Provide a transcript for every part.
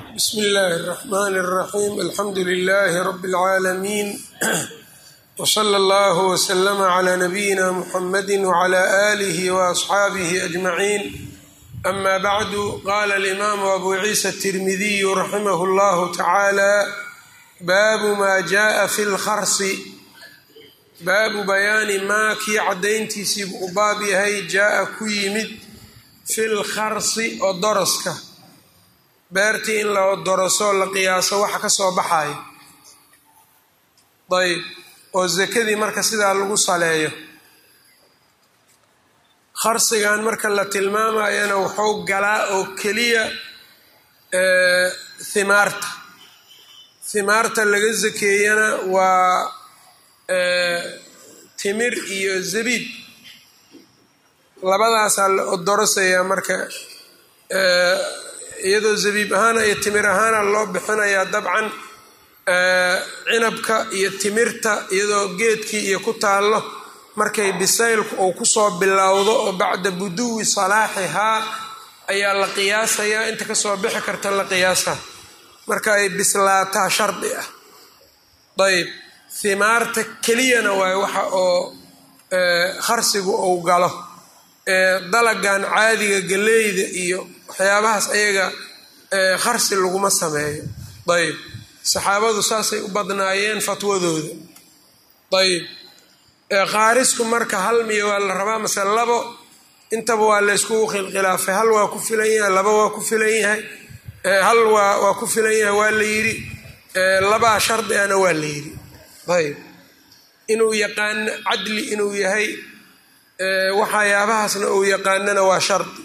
bsmi illaahi الرaxmn الraxim alxamdu lilaahi rab اlcaalamiin wslى اllah wslma clى nabiyina muxamadi wclى alih wasxaabih ajmaciin ama bacdu qala alimaamu abu ciisa الtirmidiyu raximah اllahu tacaala baabu ma jaءa fi اlkarsi baabu bayaani maa kii caddayntiisiibu u baab yahay jaa-a ku yimid fi lkarsi oo doroska beertii in la dorosoo la qiyaaso waxa ka soo baxayo ayb oo sakadii marka sidaa lagu saleeyo kharsigan marka la tilmaamayana wuxuu galaa oo keliya himaarta himaarta laga sakeeyana waa timir iyo zabiib labadaasaa la dorosayaa marka iyadoo zabiib ahaana iyo timir ahaana loo bixinayaa dabcan cinabka iyo timirta iyadoo geedkii iyo ku taallo markay bisaylku uu kusoo bilowdo oo bacda buduwi salaaxihaa ayaa la qiyaasayaa inta kasoo bixi karta la qiyaasa marka ay bislaataa shardi ah ayb himaarta keliyana waayo waxa oo kharsigu uu galo dalagan caadiga galeyda iyo waxyaabahaas ayaga kharsi laguma sameeyo ayb saxaabadu saasay u badnaayeen fatwadooda ayb qaarisku marka hal miyo waa la rabaa mase labo intaba waa layskugu khilkhilaafay hal waa ku filan yahay laba waa ku filan yahay hal waa waa ku filan yahay waa la yidhi labaa shardi ana waa la yidhi ayb inuu yaqaano cadli inuu yahay waxyaabahaasna uu yaqaanana waa shardi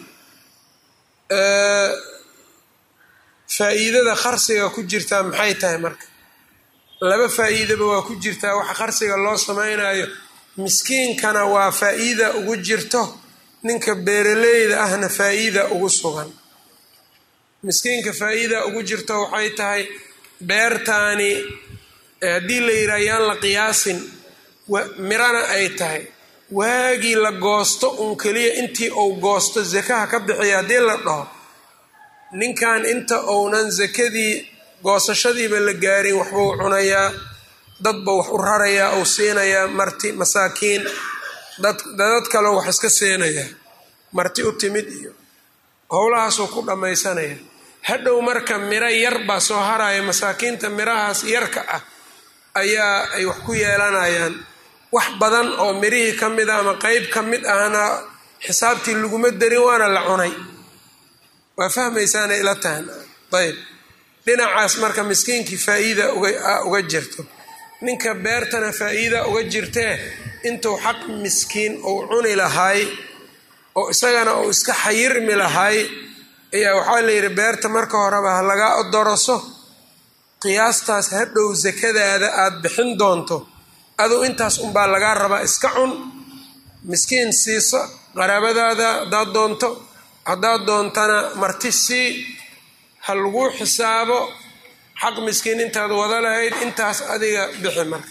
faa-iidada kharsiga ku jirtaa maxay tahay marka laba faa-iidaba waa ku jirtaa waxa kharsiga loo samaynayo miskiinkana waa faa-iida ugu jirto ninka beeraleyda ahna faa-iida ugu sugan miskiinka faa-iida ugu jirto waxay tahay beertaani haddii la yidhaha yaan la qiyaasin mirana ay tahay waagii la goosto uun keliya intii uu goosto zakaha ka bixiya haddii la dhaho ninkan inta uunan sakadii goosashadiiba la gaarin waxbuu cunayaa dadba wax u rarayaa uu siinayaa marti masaakiin dadad kaleo wax iska siinayaa marti u timid iyo howlahaasuu ku dhammaysanaya hadhow marka miro yar baa soo haraya masaakiinta mirahaas yarka ah ayaa ay wax ku yeelanayaan wax badan oo mirihii ka mid a ama qeyb ka mid ahna xisaabtii laguma darin waana la cunay waa fahmaysaana ila tahan ayb dhinacaas marka miskiinkii faa-iida uga jirto ninka beertana faa-iida uga jirtee intuu xaq miskiin uu cuni lahaay oo isagana uu iska xayirmi lahaay ayaa waxaa la yidhi beerta marka horeba ha lagaa odoroso qiyaastaas hadhow sakadaada aada bixin doonto aduu intaas unbaa lagaa rabaa iska cun miskiin siiso qaraabadaada haddaad doonto haddaad doontana marti sii ha laguu xisaabo xaq miskiin intaad wada lahayd intaas adiga bixi marka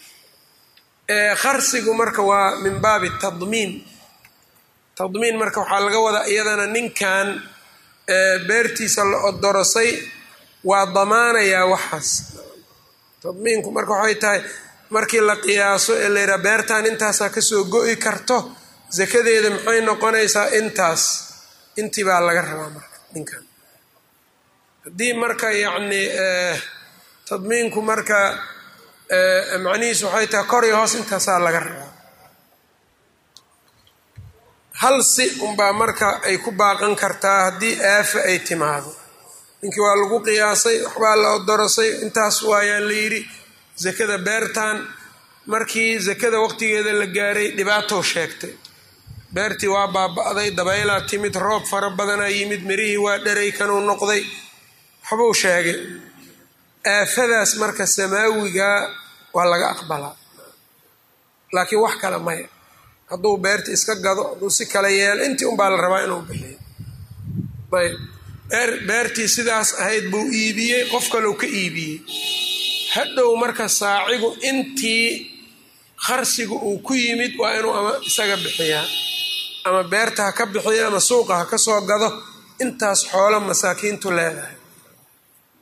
kharsigu marka waa min baabi tadmiin tadmiin marka waxaa laga wadaa iyadana ninkan beertiisa la odorosay waa damaanayaa waxaas tadmiinku marka waxay tahay markii la qiyaaso ee la yidhaha beertan intaasaa kasoo go-i karto sakadeeda maxay noqonaysaa intaas intii baa laga rabaa marka ninkan haddii marka yacni tadmiinku marka macnihiisu waxay tahay kor iyo hoos intaasaa laga rabaa hal si unbaa marka ay ku baaqan kartaa haddii aafa ay timaado ninkii waa lagu qiyaasay waxbaa la odorosay intaas waayaa la yidhi sakada beertan markii sakada waqtigeeda la gaaray dhibaatow sheegtay beertii waa baaba-day dabaylaa timid roob fara badanaa yimid mirihii waa dharay kanuu noqday waxbuu sheegay aafadaas marka samaawigaa waa laga aqbalaa laakiin wax kale maya hadduu beerta iska gado hadduu si kale yeelo intii unbaa la rabaa inuu bixiyo ayb beer beertii sidaas ahayd buu iibiyey qof kaleu ka iibiyey hadhow marka saacigu intii kharsigu uu ku yimid waa inuu ama isaga bixiyaa ama beerta ha ka bixiyo ama suuqa ha ka soo gado intaas xoolo masaakiintu leedahay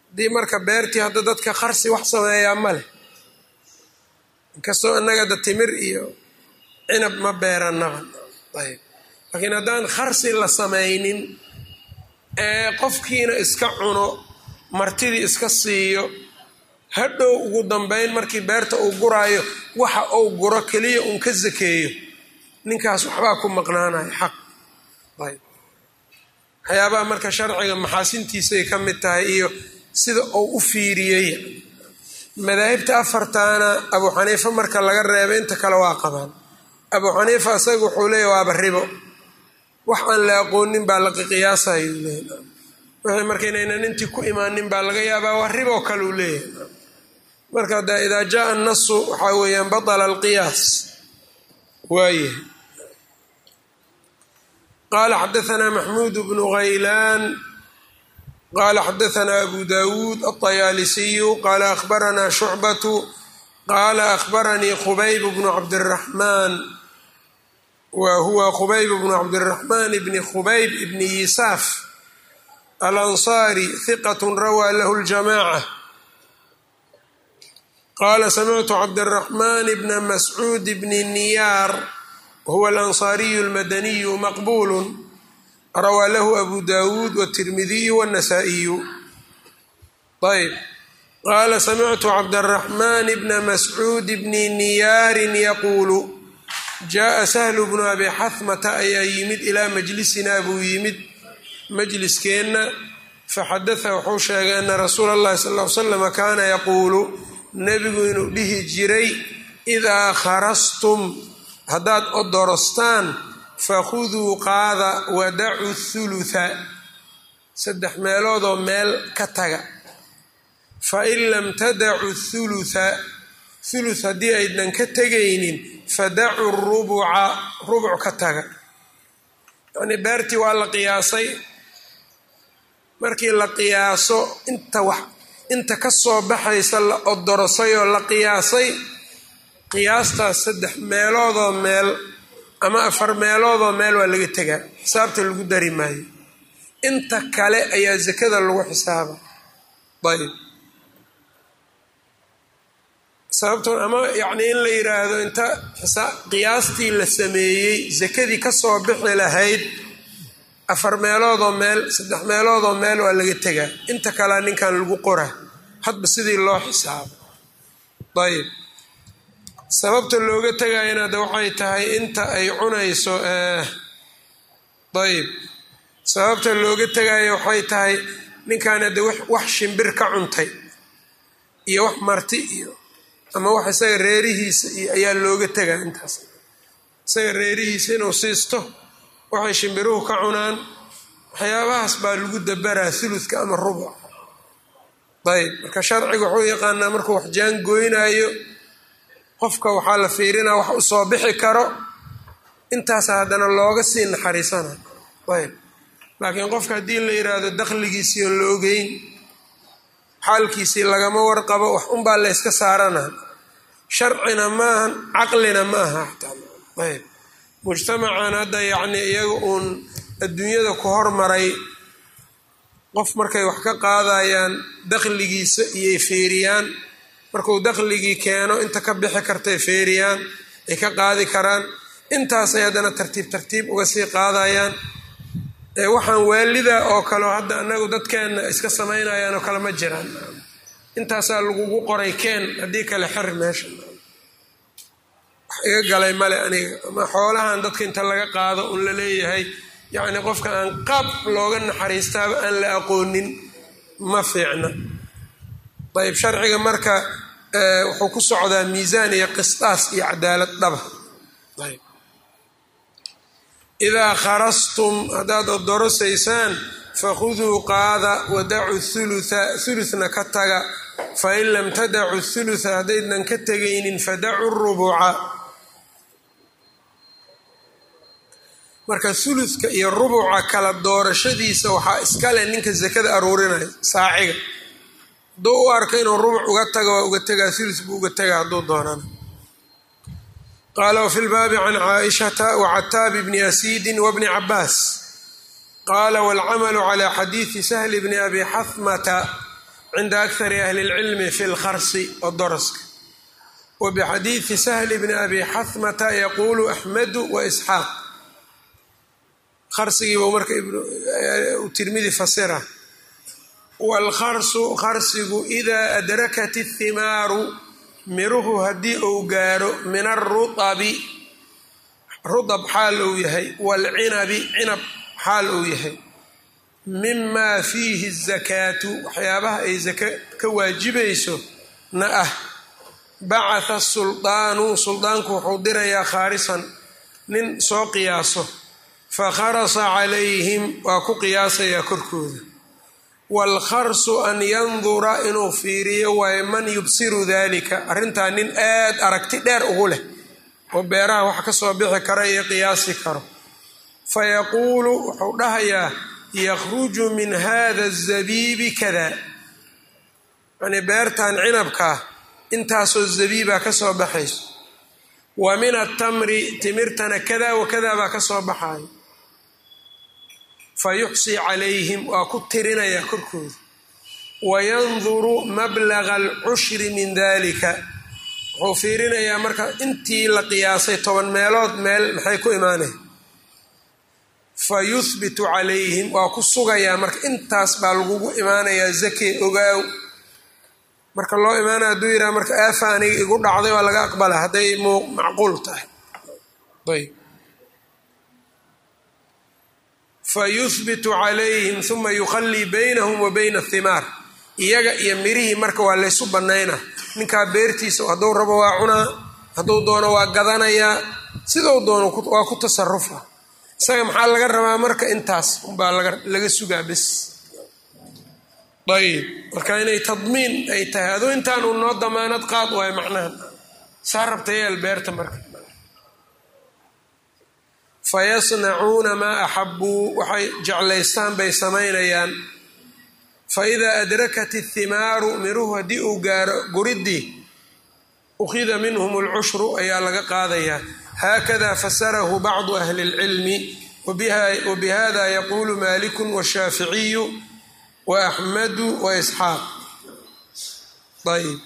haddii marka beertii hadda dadka qarsi wax sameeyaa ma leh inkastoo innaga da timir iyo cinab ma beeranaba ayb laakiin haddaan kharsi la samaynin ee qofkiina iska cuno martidii iska siiyo hadhow ugu dambeyn markii beerta uu guraayo waxa uu guro keliya uun ka sakeeyo ninkaas waxbaa ku maqnaanaya xaq ayb waxyaabaha marka sharciga maxaasintiisay ka mid tahay iyo sida uu u fiiriyey madaahibta afartaana abuu xaniifa marka laga reebay inta kale waa qabaan abuu xaniifa isaga wuxuu leeyahy waaba ribo wax aan la aqoonin baa la qiyaasayuu leeyahy wixii marka inaynan intii ku imaanin baa laga yaabaa waa riboo kale uu leeyahay marka de idaa jaa annasu waxaa weeyaan batala alqiyaas waayahay qala xadaanaa maxmuud bnu haylaan qala xadaanaa abu dawuud alطayaalisiyu qala akhbaranaa shucbatu qala akhbaranii khubayb bnu cabdiraxmaan wa huwa khubayb bnu cabdiraxmaan bni khubayb bni yisaaf alansaari hiqat rawaa lahu ljamaca qala samictu cabdiraxmaan bna mascuud bni niyaar huwa alansaariyu almadaniyu maqbulu rawaa lahu abu dawuud wاtirmidiyu wاnasaa'iyu ayb qala samictu cabdiraxmaan bna mascuud bni niyaarin yaquulu jaءa sahlu bnu abi xahmata ayaa yimid ilaa majlisinaa buu yimid majliskeenna faxadaa wuxuu sheegay ana rasuula اllahi sal l slama kaana yaquulu nebigu inuu dhihi jiray idaa kharastum haddaad odorostaan fakhuduu qaada wadacu thulutha saddex meeloodoo meel ka taga fain lam tadacu thulutha thuluth haddii aydnan ka tegaynin fadacu rubuca rubuc ka taga yacnii beertii waa la qiyaasay markii la qiyaaso inta wax inta ka soo baxaysa la odorosay oo la qiyaasay qiyaastaas saddex meeloodoo meel ama afar meeloodoo meel waa laga tegaa xisaabta lagu dari maayo inta kale ayaa sakada lagu xisaaba ayb sababto ama yacnii in la yidhaahdo inta qiyaastii la sameeyey sakadii ka soo bixi lahayd afar meeloodoo meel saddex meeloodoo meel waa laga tegaa inta kalea ninkan lagu qora hadba sidii loo xisaabo ayb sababta looga tegayana de waxay tahay inta ay cunayso ayb sababta looga tegayo waxay tahay ninkan de wax shimbir ka cuntay iyo wax marti iyo ama wax isaga reerihiisa iyo ayaa looga tegaa intaas isaga reerihiisa inuu siisto waxay shimbiruhu ka cunaan waxyaabahaas baa lagu dabaraa thuluthka ama rubuc ayb marka sharciga wuxuu yaqaanaa markuu wax jaangooynaayo qofka waxaa la fiirinaa wax u soo bixi karo intaasa haddana looga sii naxariisana ayb laakiin qofka haddii la yidhaahdo dakhligiisii oon la ogeyn xaalkiisii lagama warqabo wax unbaa la yska saarana sharcina maahan caqlina ma aha xataa ayb mujtamacan hadda yacnii iyaga uun adduunyada ku hormaray qof markay wax ka qaadayaan dakhligiisa iyoy feeriyaan markuu dakhligii keeno inta ka bixi kartay feeriyaan ay ka qaadi karaan intaasay haddana tartiib tartiib uga sii qaadayaan waxaan waalida oo kaleo hadda anagu dadkeenna iska samaynayaan oo kale ma jiraan intaasaa lagugu qoray keen haddii kale xer meesha wax iga galay male aniga ama xoolahan dadka inta laga qaado un la leeyahay yacni qofka aan qaab looga naxariistaaba aan la aqoonin ma fiicna ayb sharciga marka wuxuu ku socdaa miisaan iyo qistaas iyo cadaalad dhaba ayb idaa kharastum haddaad odorosaysaan fakhuduu qaada wadacu thulutha thuluthna ka taga fain lam tadacu thulutha haddaydnan ka tegaynin fadacu rubuca marka thuluthka iyo rubuca kala doorashadiisa waxaa iskale ninka sakada aruurinaya saaciga hadduu u arko inuu rubuc uga taga waa uga tegaa thuluth buu uga tegaa hadduu doonana qaala wfi lbaabi can caaishata wacataabi bni asiidi wbni cabaas qaala wاlcamalu clى xadiidi sahli bni abi xahmata cinda akari ahli اlcilmi fi lkharsi oo doroska wa bixadiidi sahli bni abi xahmata yaquulu axmedu wa isxaaq kharsigiibuu marka tirmidi fasira waalkharsu kharsigu idaa adrakat اthimaaru miruhu haddii uu gaaro min aruabi rudab xaal uu yahay waalcinabi cinab xaal uu yahay mimaa fiihi الzakaatu waxyaabaha ay zaka ka waajibayso na ah bacatha suldaanu suldaanku wuxuu dirayaa khaarisan nin soo qiyaaso fakharasa calayhim waa ku qiyaasayaa korkooda waalkharsu an yandura inuu fiiriyo waayo man yubsiru dalika arrintaa nin aad aragti dheer ugu leh oo beeraha wax ka soo bixi kara iyo qiyaasi karo fayaquulu wuxuu dhahayaa yakhruju min hada azabiibi kada yanii beertan cinabkaa intaasoo zabiibaa ka soo baxayso wa min atamri timirtana kada wa kada baa ka soo baxayo fa yuxsii calayhim waa ku tirinayaa korkooda wayanduru mablaga alcushri min dalika wuxuu fiirinayaa marka intii la qiyaasay toban meelood meel maxay ku imaanaya fa yuhbitu calayhim waa ku sugayaa marka intaas baa lagugu imaanayaa zakee ogaaw marka loo imaanaya hadduu yidhaha marka aafa aniga igu dhacday waa laga aqbala hadday macquul tahay ayb fa yuhbitu calayhim uma yukhallii baynahum wa bayna athimaar iyaga iyo mirihii marka waa laysu bannaynaa ninkaa beertiisa hadduu rabo waa cunaa hadduu doono waa gadanayaa sidou doono waa ku tasarufa isaga maxaa laga rabaa marka intaas unbaa laga sugaa bes ayb marka inay tadmiin ay tahay aduu intaan uu noo damaanad qaad waayo macnaha saa rabta yeel beerta marka fayasnacuuna maa axabuu waxay jeclaystaan bay samaynayaan faidaa adrakat اthimaaru miruhu haddii uu gaaro guridii ukhida minhum اlcushru ayaa laga qaadayaa haakada fasarahu bacdu ahli اlcilmi wabihada yaquulu maliku washaaficiyu waaxmadu waisxaaq ayb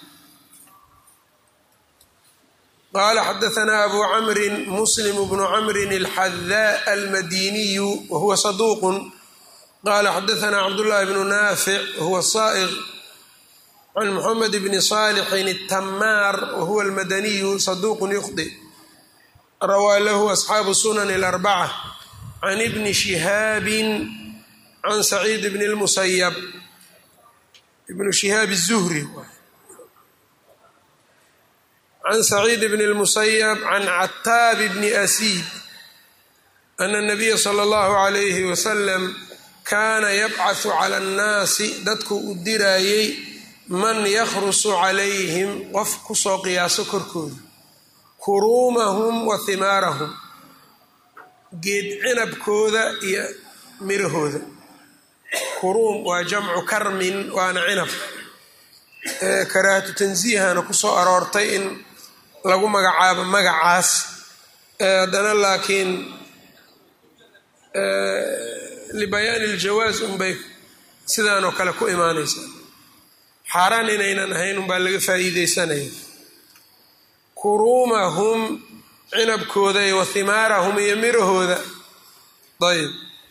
qala xadaثna abu camri muslim bnu camri اlxadaa almadiniyu wahuwa saduuq qala xadaثna cabdالlahi bnu naafic wahuwa saئq can mxamed bni صaalixin الtamaar wahuwa almadaniyu saduuq yukhdi rawaa lahu asxaabu sunan اlarbacة can ibni shihaabi can saciid bni اlmusayab ibnu shihaab الzuhri can saciid bni اlmusayab can cataab bni asiid ana الnabiya slى اllahu عalayhi wasalam kaana yabcaثu cala annaasi dadku u diraayey man yakhrusu calayhim qof kusoo qiyaaso korkooda kuruumahum wa himaarahum geed cinabkooda iyo mirahooda kuruum waa jamcu karmin waana cinab karaahatu tansiihana kusoo aroortay in lagu magacaabo magacaas haddana laakiin libayaani iljawaas unbay sidaanoo kale ku imaanaysaa xaaraan inaynan ahayn unbaa laga faa'iideysanaya kuruumahum cinabkooda iyo wa himaarahum iyo mirahooda ayb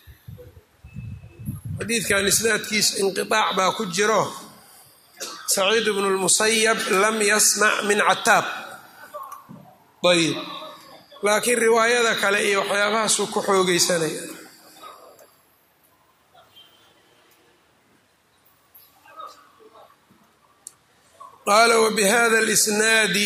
xadiidkan isnaadkiisa inqiaac baa ku jiro saciid bnu lmusayab lam yasmac min cataab ayb laakiin riwaayada kale iyo waxyaabahaasuu ku xoogeysanaya qaala wbihada اlisnaadi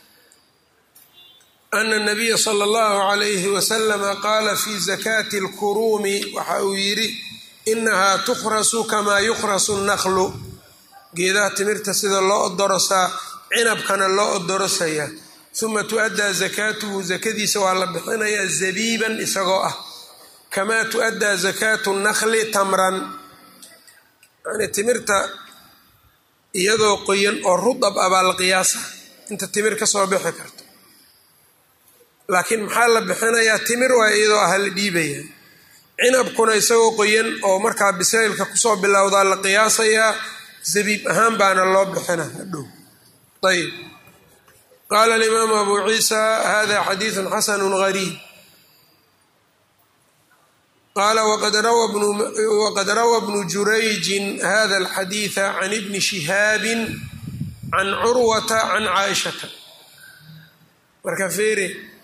ana الnabiya slى اllahu عalayhi waslama qaala fi zakati اlkuruumi waxa uu yidhi inahaa tukhrasu kamaa yukhrasu الnaqlu geedaha timirta sida loo odorosaa cinabkana loo odorosayaa uma tu'addaa zakaatuhu zakadiisa waa la bixinayaa zabiiban isagoo ah kamaa tu'addaa zakaatu naqli tamran yani timirta iyadoo qoyan oo rudab ah baa la qiyaasa inta timir ka soo bixi karto laakiin maxaa la bixinayaa timir waa iyadoo ah la dhiibaya cinabkuna isagoo qoyan oo markaa bisaylka kusoo bilowdaa la qiyaasayaa zabiib ahaan baana loo bixina hadhow ayb qaala alimaamu abu ciisa hada xadiidu xasanu gariib qaala waqad rawa bnu jurayjin hada alxadiida can ibni shihaabin can curwata can caaishata marka feere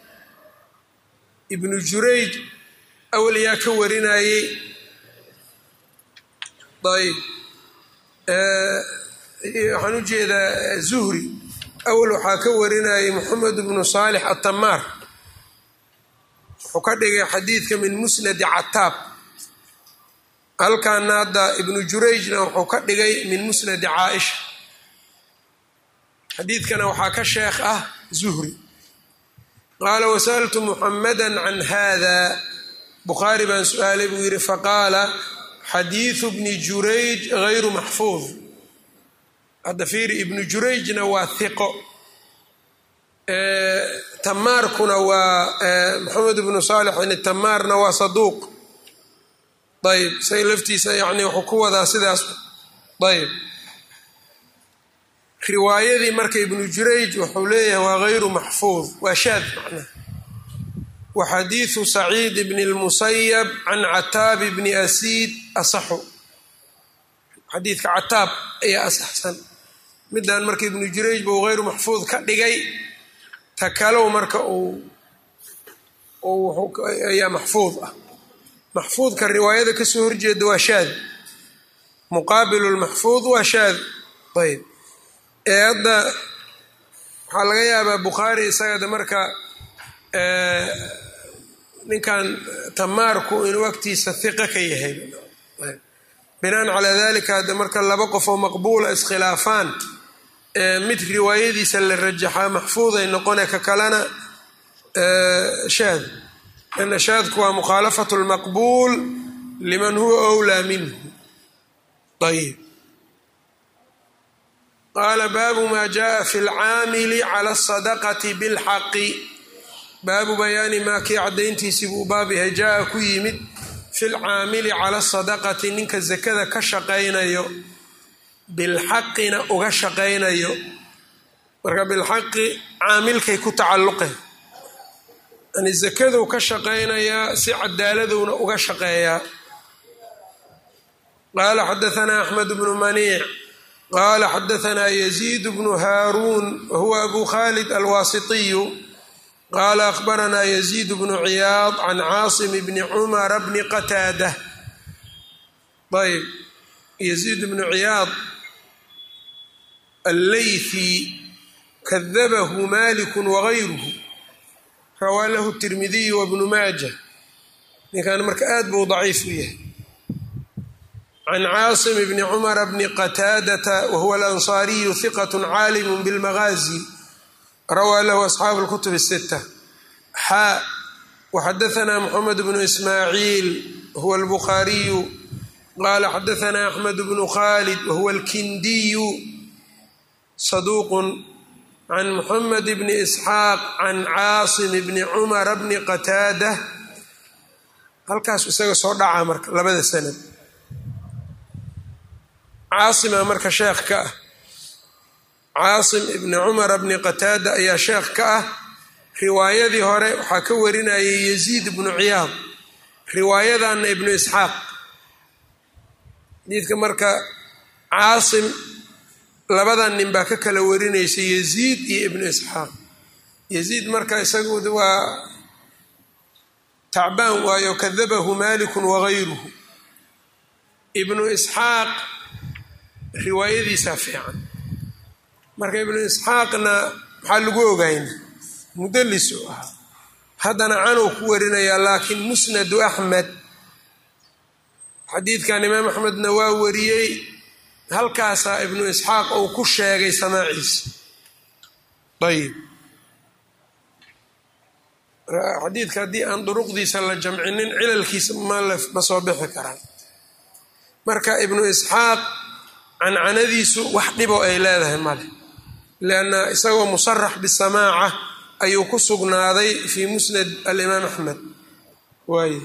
ibnu jurayj awal yaa ka warinayey ayb waxaan u jeedaa zuhri awal waxaa ka warinayay moxamed bnu saalix atamaar wuxuu ka dhigay xadiidka min musnadi cataab halkaana hadda ibnu jurayjna wuxuu ka dhigay min musnadi caaisha xadiidkana waxaa ka sheekh ah zuhri qaala wasaltu muxamada can hada bukhaari baan su-aalay buu yidhi faqaala xadiidu bni jurayj gayru maxfuud hadda fiiri ibnu jurayjna waa hiqo tamaarkuna waa maxamed ibnu saalixin tamaarna waa saduuq ayb say laftiisa yani wuxuu ku wadaa sidaas ayb riwaayadii marka ibnu jurayj wuxuu leeyahay waa gayru maxfuud waa shaad macnaha wa xadiidu saciid bni اlmusayab can cataab bni asiid asaxu xadiidka cataab ayaa asaxsan middan marka ibnu jurayj buu gayru maxfuud ka dhigay ta kalow marka uu ayaa maxfuud ah maxfuudka riwaayada kasoo horjeeda waa shaad muqaabilu lmaxfuud waa shaad ayb ee hadda waxaa laga yaabaa bukhaari isagada marka ninkan tamaarku inuu agtiisa hiqa ka yahay binaan calaa dalika hadda marka laba qof oo maqbuula iskhilaafaan mid riwaayadiisa la rajaxaa maxfuuday noqone ka kalena shaad ana shaadku waa mukhaalafatu lmaqbuul liman huwa wlaa minhu ayb qaala baabu maa jaءa fi اlcaamili cala الsadaqati biاlxaqi baabu bayaani maa kii caddayntiisii buu baab yahay jaa ku yimid fi lcaamili cala asadaqati ninka sakada ka shaqaynayo bilxaqina uga shaqaynayo marka bilxaqi caamilkay ku tacalluqe yani sakaduu ka shaqaynayaa si cadaaladowna uga shaqeeyaa qaala xadaanaa axmed bnu maniic qaala xadaanaa yaziid bnu haaruun wahuwa abu khalid alwaasitiyu qaala akhbaranaa yaziid bnu ciyaad can caasim bni cumara bni qataada ayb yaziid bnu ciyaad alleythi kadabahu maliku wagayruhu rawaa lahu tirmidiyu wabnu maaja ninkan marka aad buu daciif u yahay can caasim bni cumara bni qataadata wahuwa alansaariyu hiqat caalimu bilmagaazi rawaa lahu asxaabu اlkutub الsita xaa waxadaanaa moxamed bnu ismaaciil wahuwa albukhaariyu qaala xadaanaa axmed bnu khalid wahuwa alkindiyu saduuqun can moxamed bni isxaaq can caasim bni cumara bni qataada halkaas isaga soo dhacaa marka labada sanad caasima marka sheekh ka ah caasim ibni cumara bni qataada ayaa sheekh ka ah riwaayadii hore waxaa ka warinayay yaziid ibnu ciyaad riwaayadanna ibnu isxaaq xadiidka marka caasim labadan nin baa ka kala warinaysa yaziid iyo ibnu isxaaq yaziid marka isagu waa tacbaan waayo kadabahu malikun wagayruhu ibnu isxaaq riwaayadiisaa fiican marka ibnu isxaaqna maxaa lagu ogayna mudalis uu ahaa haddana canuu ku warinayaa laakiin musnadu axmed xadiidkan imaam axmedna waa wariyey halkaasaa ibnu isxaaq uu ku sheegay samaaciisa ayib xadiidka haddii aan duruqdiisa la jamcinin cilalkiisa ma soo bixi karaan marka ibnu isxaaq cancanadiisu wax dhibo ay leedahay male lianna isagoo musarax bisamaaca ayuu ku sugnaaday fii musnad alimaam axmed waay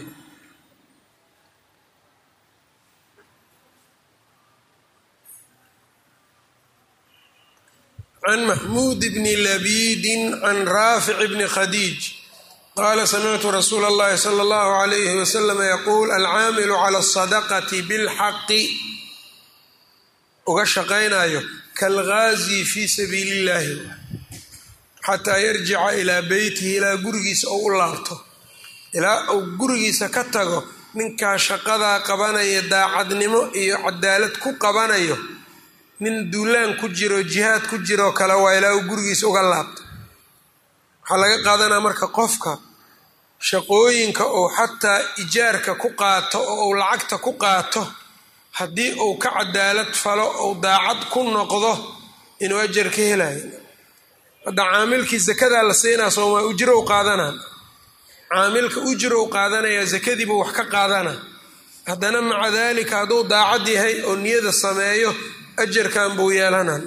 can maxmuud bni labiidin can raafic bni khadiij qaala samictu rasuula اllahi salى اllahu alayhi waslama yaquul alcaamilu cala asadaqati bilxaqi uga shaqaynayo kalgaazi fii sabiili illahi xataa yarjica ilaa beytihi ilaa gurigiisa ou u laabto ilaa uu gurigiisa ka tago ninkaa shaqadaa qabanaya daacadnimo iyo cadaalad ku qabanayo nin duulaan ku jiro jihaad ku jiroo kale waa ilaa uu gurigiisa uga laabto waxaa laga qaadanaa marka qofka shaqooyinka uu xataa ijaarka ku qaato oo uu lacagta ku qaato haddii uu ka cadaalad falo ou daacad ku noqdo inuu ajar ka helayo hadda caamilkii zakadaa la siinaa sooma ujrow qaadanaa caamilka ujrow qaadanaya zakadiibuu wax ka qaadana haddana maca daalika hadduu daacad yahay oo niyada sameeyo ajarkan buu yeelanan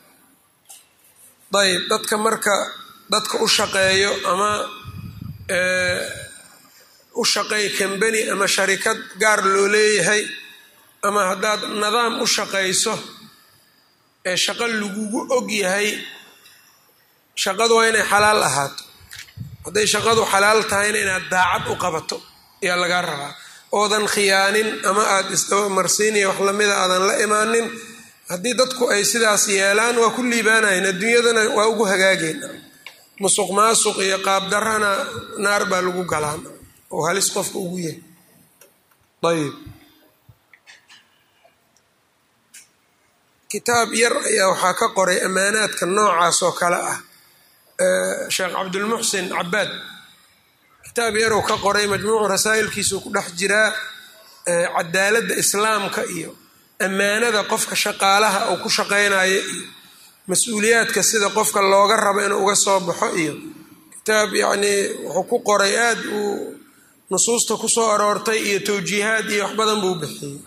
ayb dadka marka dadka u shaqeeyo ama u shaqeey kambani ama sharikad gaar loo leeyahay ama haddaad nidaam u shaqayso ee shaqo lagugu og yahay shaqadu waa inay xalaal ahaato hadday shaqadu xalaal tahayna inaad daacad u qabato ayaa lagaa rabaa oodan khiyaanin ama aada isdabamarsiinaya wax lamida aadan la imaanin haddii dadku ay sidaas yeelaan waa ku liibaanayn adduunyadana waa ugu hagaageen musuq maasuq iyo qaabdarana naar baa lagu galaan oo halis qofka ugu yahay ayb kitaab yar ayaa waxaa ka qoray ammaanaadka noocaas oo kale ah sheekh cabdulmuxsin cabaad kitaab yaruu ka qoray majmuucu rasaa'ilkiisuu ku dhex jiraa cadaaladda islaamka iyo ammaanada qofka shaqaalaha uu ku shaqaynayo iyo mas-uuliyaadka sida qofka looga rabo inuu uga soo baxo iyo kitaab yacnii wuxuu ku qoray aad uu nusuusta ku soo aroortay iyo tawjiihaad iyo wax badan buu bixiyey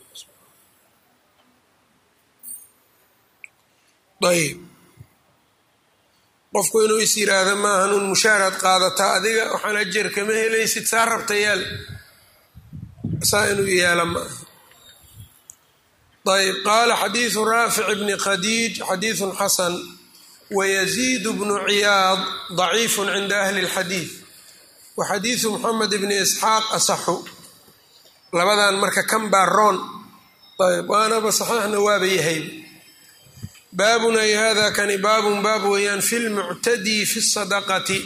ayb qofku inuu is yiraahdo maahan un mushaaraad qaadataa adiga waxaan ajar kama helaysid saa rabta yaal saa inuu yeela ma aha ayb qaala xadiidu raafic bni khadiij xadiidun xasan wayaziid bnu ciyaad daciifu cinda ahli اlxadiid wa xadiidu moxamed bni isxaaq asaxu labadan marka kan baa roon ayb waanaba saxiixna waaba yahay baabun ay hada kani baabun baab weeyaan fi lmuctadii fi sadaqati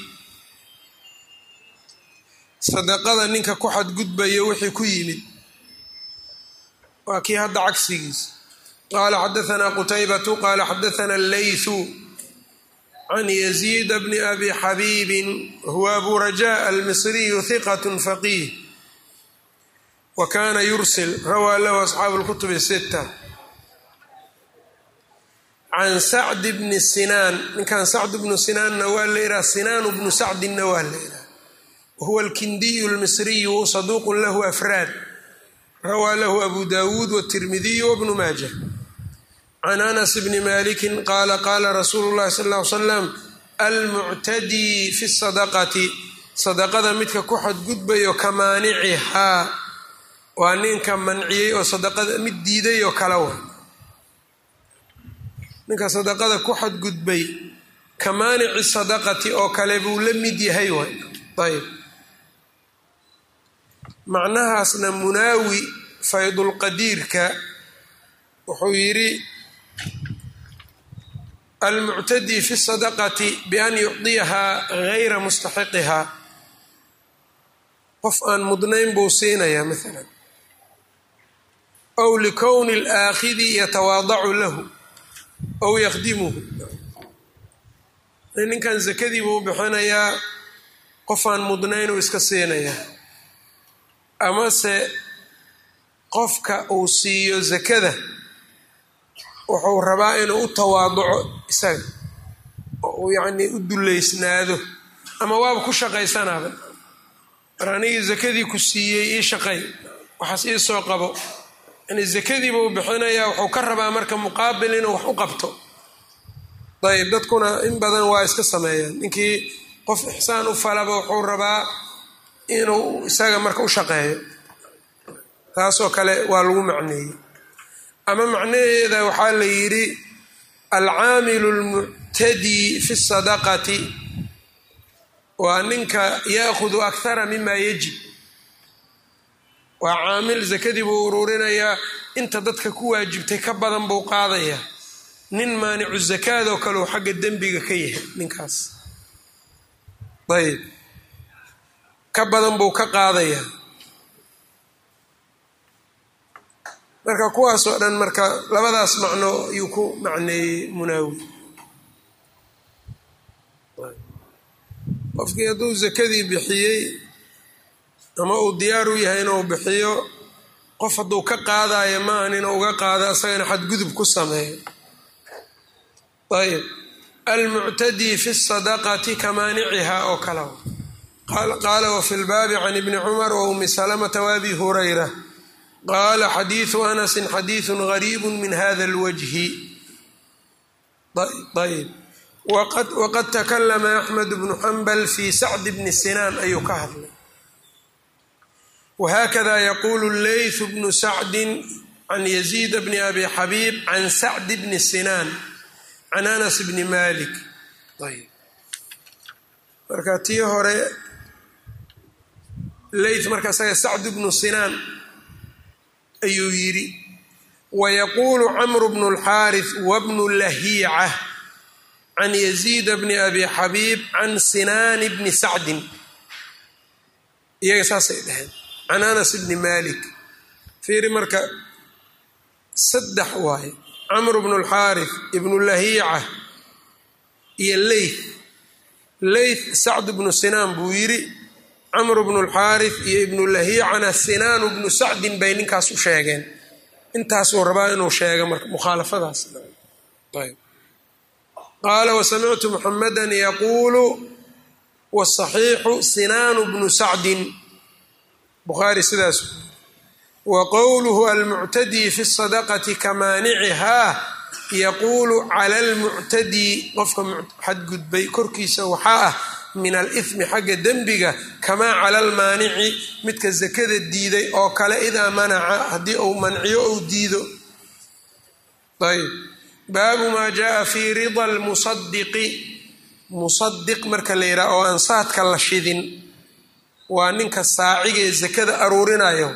sadaqada ninka ku xadgudbayo wixii ku yimid waa kii hadda cagsigiisa qaala xadaanaa qutaybatu qaala xadaana allaythu can yaziid bni abi xabiibin huwa abu raja almisriyu hiqat faqiih wa kana yursil rawaa lahu asxaabu lkutub sita can sacdi bni sinaan ninkan sacd bnu sinaanna waa la yidhaha sinaanu bnu sacdinna waa la yidhaha wahuwa alkindiyu lmisriyu saduuqun lahu afraad rawaa lahu abu dawuud wtirmidiyu wbnu maaja can anas bni malikin qaala qaala rasuulu llahi sal ll ly slam almuctadii fi sadaqati sadaqada midka ku xadgudbayo ka maanicihaa waa ninka manciyey oo sadaqada mid diiday oo kala wa ninka sadaqada ku xadgudbay ka maanici sadaqati oo kale buu la mid yahay waay ayb macnahaasna munaawi faydulqadiirka wuxuu yidhi almuctadii fi sadaqati bian yucdiyahaa gayra mustaxiqihaa qof aan mudnayn buu siinayaa maalan aw likowni alaakhidi yatawaadacu lahu aw yakhdimuhu ninkan sakadii buu bixinayaa qofaan mudnayn uu iska siinayaa amase qofka uu siiyo sakada wuxuu rabaa inuu u tawaaduco isaga oo uu yacnii u dullaysnaado ama waaba ku shaqaysanaaba mar anigii sakadii ku siiyey ii shaqay waxaas ii soo qabo yani sakadiiba uu bixinayaa wuxuu ka rabaa marka muqaabil inuu wax u qabto ayb dadkuna in badan waa iska sameeyaan ninkii qof ixsaan u falaba wuxuu rabaa inuu isaga marka u shaqeeyo taasoo kale waa lagu macneeyey ama macnaheeda waxaa la yidhi alcaamilu almuctadii fi sadaqati waa ninka yaahudu akhara mima yajib waa caamil zakadii buu uruurinayaa inta dadka ku waajibtay ka badan buu qaadayaa nin maanicu zakaadoo kaleu xagga dembiga ka yahay ninkaas ayb ka badan buu ka qaadayaa marka kuwaasoo dhan marka labadaas macno ayuu ku macneeyey munaawi qofkii hadduu zakadii bixiyey ama uu diyaar u yahay inuu bixiyo qof hadduu ka qaadayo maahan inuu uga qaado isagana xadgudub ku sameeyo ayb almuctadii fi sadaqati ka maanicihaa oo kale qaala wafi lbaabi can ibni cumar wa umi salamata waabi hurayra qaala xadiidu anasin xadiidu gariibu min hada lwajhi ayb waqad takalama axmed bnu xambal fi sacdi bni sinaan ayuu ka hadlay whakada yaqulu leyth bnu sacdi can yaziid bni abi xabiib can sacdi bni sinaan can anas bni malik marka tii hore leyth marka isaga sacdu bnu sinaan ayuu yidhi wayaquulu camru bnu اlxaariث wabnu lahiica can yaziid bni abi xabiib can sinaan bni sacdin iyaga saasay dhaheen can anas bni malik fiiri marka saddex waaye camru bnu اlxaariث ibnu lahiica iyo leyth leyth sacd bnu sinaan buu yidhi camru bnu اlxaariث iyo ibnu lahiicana sinaanu bnu sacdin bay ninkaas u sheegeen intaasuu rabaa inuu sheega marka mukhaalafadaas qaala wasamictu muxamada yaquulu wاsaxiixu sinaanu bnu sacdin bukhaari sidaas wa qowluhu almuctadii fi sadaqati ka maanicihaa yaquulu cala almuctadii qofka xadgudbay korkiisa waxaa ah min alithmi xagga dembiga kamaa cala almaanici midka sakada diiday oo kale idaa manaca haddii uu manciyo ou diido ayb baabu maa jaaa fii rida almusadiqi musadiq marka la yidhaha oo aan saadka la shidin waa ninka saaciga ee sakada aruurinayo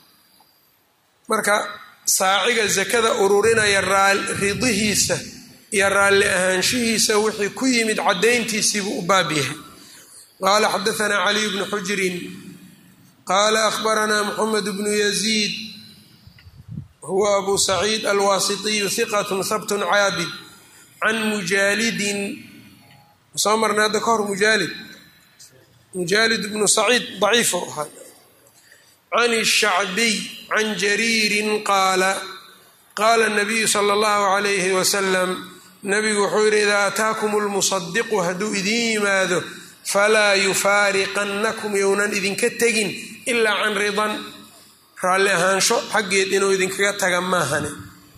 marka saaciga sakada ururinaya ridihiisa iyo raalli ahaanshihiisa wixii ku yimid caddayntiisiibuu u baab yahay qaala xadaanaa caliy bnu xujrin qaala akhbaranaa moxamed bnu yaziid huwa abu saciid alwaasitiyu hiqatun habtun caabid can mujaalidin soo marnay hadda ka hor mujaalid mujaalid bnu saciid daciifo ahaa can shacbiy can jariirin qaala qaala nabiyu sala allahu calayhi wasalam nabigu wuxuu yidhi idaa ataakum lmusadiqu hadduu idiin yimaado falaa yufaariqannakum younan idinka tegin ilaa can ridan raalli ahaansho xaggeed inuu idinkaga taga maahane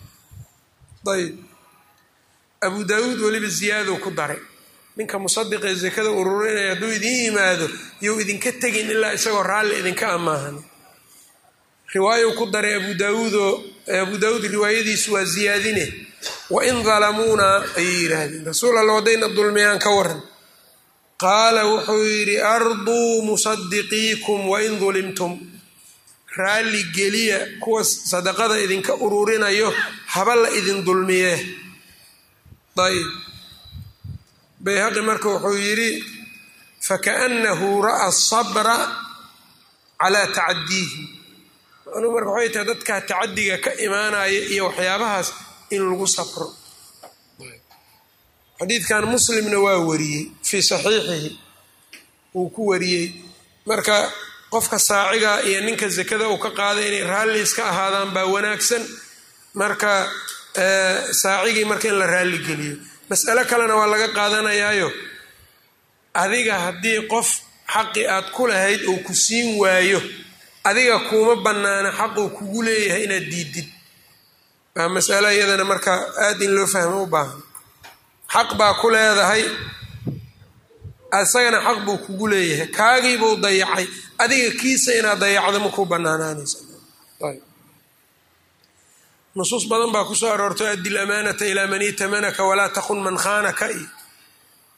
ayb abu daawuud weliba ziyaadou ku daray ninka musadiqee sakada ururinaya hadduu idiin yimaado you idinka tegin ilaa isagoo raalli idinka amaahane riwaayu ku daray abu daauudoo abu daawuud riwaayadiisu waa ziyaadine wain dalamuuna ayay yidhaahdeen rasuul alla haddayna dulmiyaan ka waran qaala wuxuu yidhi arduu musadiqiikum wain dulimtum raalli geliya kuwa sadaqada idinka ururinayo haba la idin dulmiye ayb bayhaqi marka wuxuu yidhi fakaأnahu ra'a sabra calaa tacadiihi macnuu marka waxay tahay dadkaa tacadiga ka imaanaya iyo waxyaabahaas in lagu sabro xadiidkan muslimna waa wariyey fii saxiixihi wuu ku wariyey marka qofka saaciga iyo ninka sakada uu ka qaaday inay raalli iska ahaadaan baa wanaagsan marka saacigii marka in la raalli geliyo mas'alo kalena waa laga qaadanayaayo adiga haddii qof xaqi aad ku lahayd uu ku siin waayo adiga kuuma bannaana xaquu kugu leeyahay inaad diidid waa masalo iyadana marka aada in loo fahmo u baahan xaq baa ku leedahay isagana xaq buu kugu leeyahay kaagiibuu dayacay adiga kiisa inaad dayacdo ma ku banaanaanaysa nusuus badan baa kusoo aroortay addi lamaanata ilaa man itamanaka walaa takun man khaanaka iyo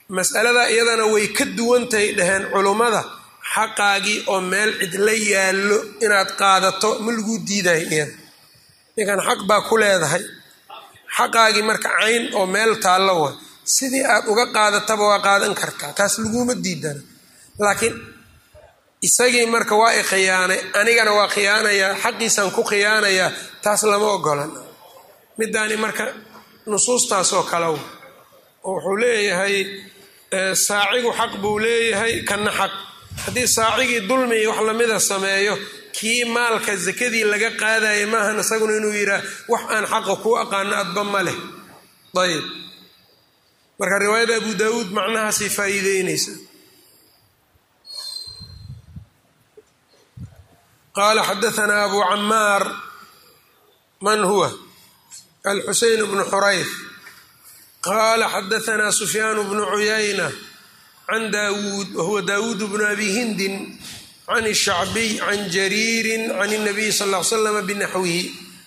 mas'alada iyadana way ka duwantahay dhaheen culummada xaqaagii oo meel cidla yaallo inaad qaadato ma lagu diidayo iyada ninkan xaq baa ku leedahay xaqaagii marka cayn oo meel taallo wa sidii aad uga qaadataba waa qaadan kartaa taas laguma diidana laakiin isagii marka waa i khiyaanay anigana waa khiyaanayaa xaqiisaan ku khiyaanayaa taas lama ogolan midaani marka nusuustaasoo kale w oo wuxuu leeyahay saacigu xaq buu leeyahay kana xaq haddii saacigii dulmi iyo wax lamida sameeyo kii maalka sakadii laga qaadaya maahan isaguna inuu yidhaah wax aan xaqa kuu aqaano adba ma leh ayb marka riwaayada abu daawuud macnahaasay faa'iideynaysa qaala xadaanaa abu camaar man huwa alxuseyn bnu xurayf qaala xadaanaa sufyaan bnu cuyayna can daawuud wahuwa daawuud bnu abi hindin can shacbiy can jariiri can الnabiy sal ll ly slam binaxwihi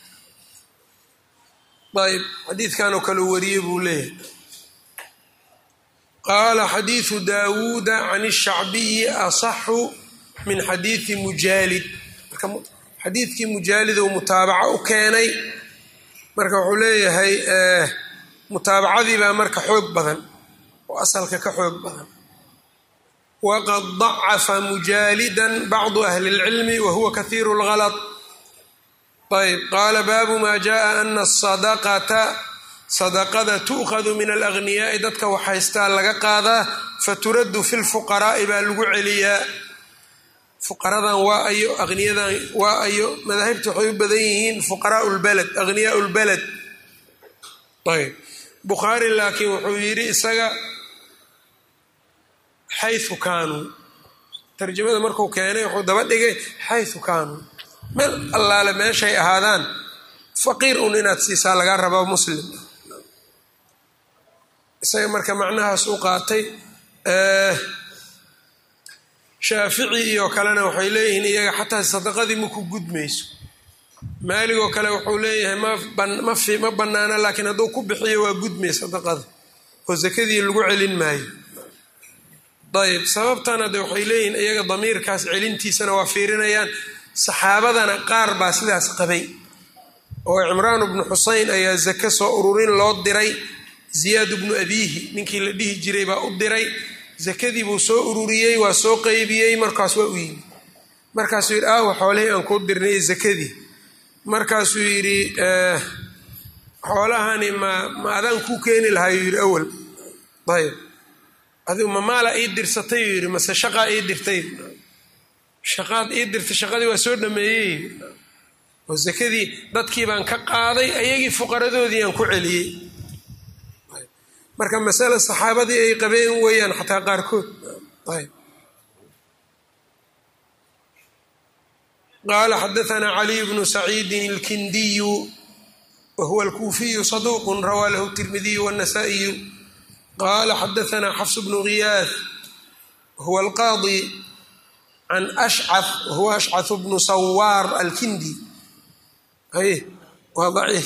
ayb xadiidkan oo kale wariyey buu leeyahay qaala xadiidu daawuuda can الshacbiyi asaxu min xadiidi mujaalid marka xadiidkii mujaalid uu mutaabaco u keenay marka wuxuu leeyahay mutaabacadii baa marka xoog badan oo asalka ka xoog badan waqad dacafa mujaalidan bacdu ahli اlcilmi wahuwa kahiiru اlgalط ayb qaala baabu ma jaءa ana asadaqata sadaqada tu'khadu min alagniyaai dadka waxhaystaa laga qaadaa faturaddu fi lfuqaraa'i baa lagu celiyaa fuqaradan waa ayo aqniyadan waa ayo madaahibta waxay u badan yihiin fuqaraau lbaled aghniyaau lbaled ayb bukhaari laakiin wuxuu yidhi isaga xayu kaanuu tarjamada markuu keenay wuxuu daba dhigay xayu kaanuu meel allaale meeshay ahaadaan faqiir un inaad siisaa laga rabaa muslim isaga marka macnahaas u qaatay shaafici iyo kalena waxay leeyihiin iyaga xataa sadaqadii ma ku gudmayso maaligoo kale wuxuu leeyahay ma bannaana laakiin hadduu ku bixiyo waa gudmay sadaqada oo sakadii lagu celin maayo ayb sababtana de waxay leeyihiin iyaga damiirkaas celintiisana waa fiirinayaan saxaabadana qaar baa sidaas qabay oo cimraan bnu xuseyn ayaa zake soo ururin loo diray ziyaad bnu abiihi ninkii la dhihi jiray baa u diray zakadii buu soo ururiyey waa soo qeybiyey markaas waa u yimid markaasuu yidhi aawa xoolihii aan kuu dirnay zakadii markaasuu yidhi xoolahani ma ma adaan kuu keeni lahaayuu yidhi awal ayb adigu ma maala ii dirsatay uu yidhi mase shaqaa ii dirtay shaqaad ii dirtay shaqadii waa soo dhameeyey oo zakadii dadkii baan ka qaaday ayagii fuqaradoodii aan ku celiyey marka masale saxaabadii ay qabeen weeyaan xataa qaarkood ayb qaala xadaanaa caliy bnu saciidin ilkindiyu wahuwa alkuufiyu saduuqu rawaa lahu tirmidiyu wاnasaa'iyu qaala xadaanaa xafs bnu ghiyaah wahuwa alqaadi can ashcaf wahuwa ashcaث bnu sawaar alkindi hay waa daciif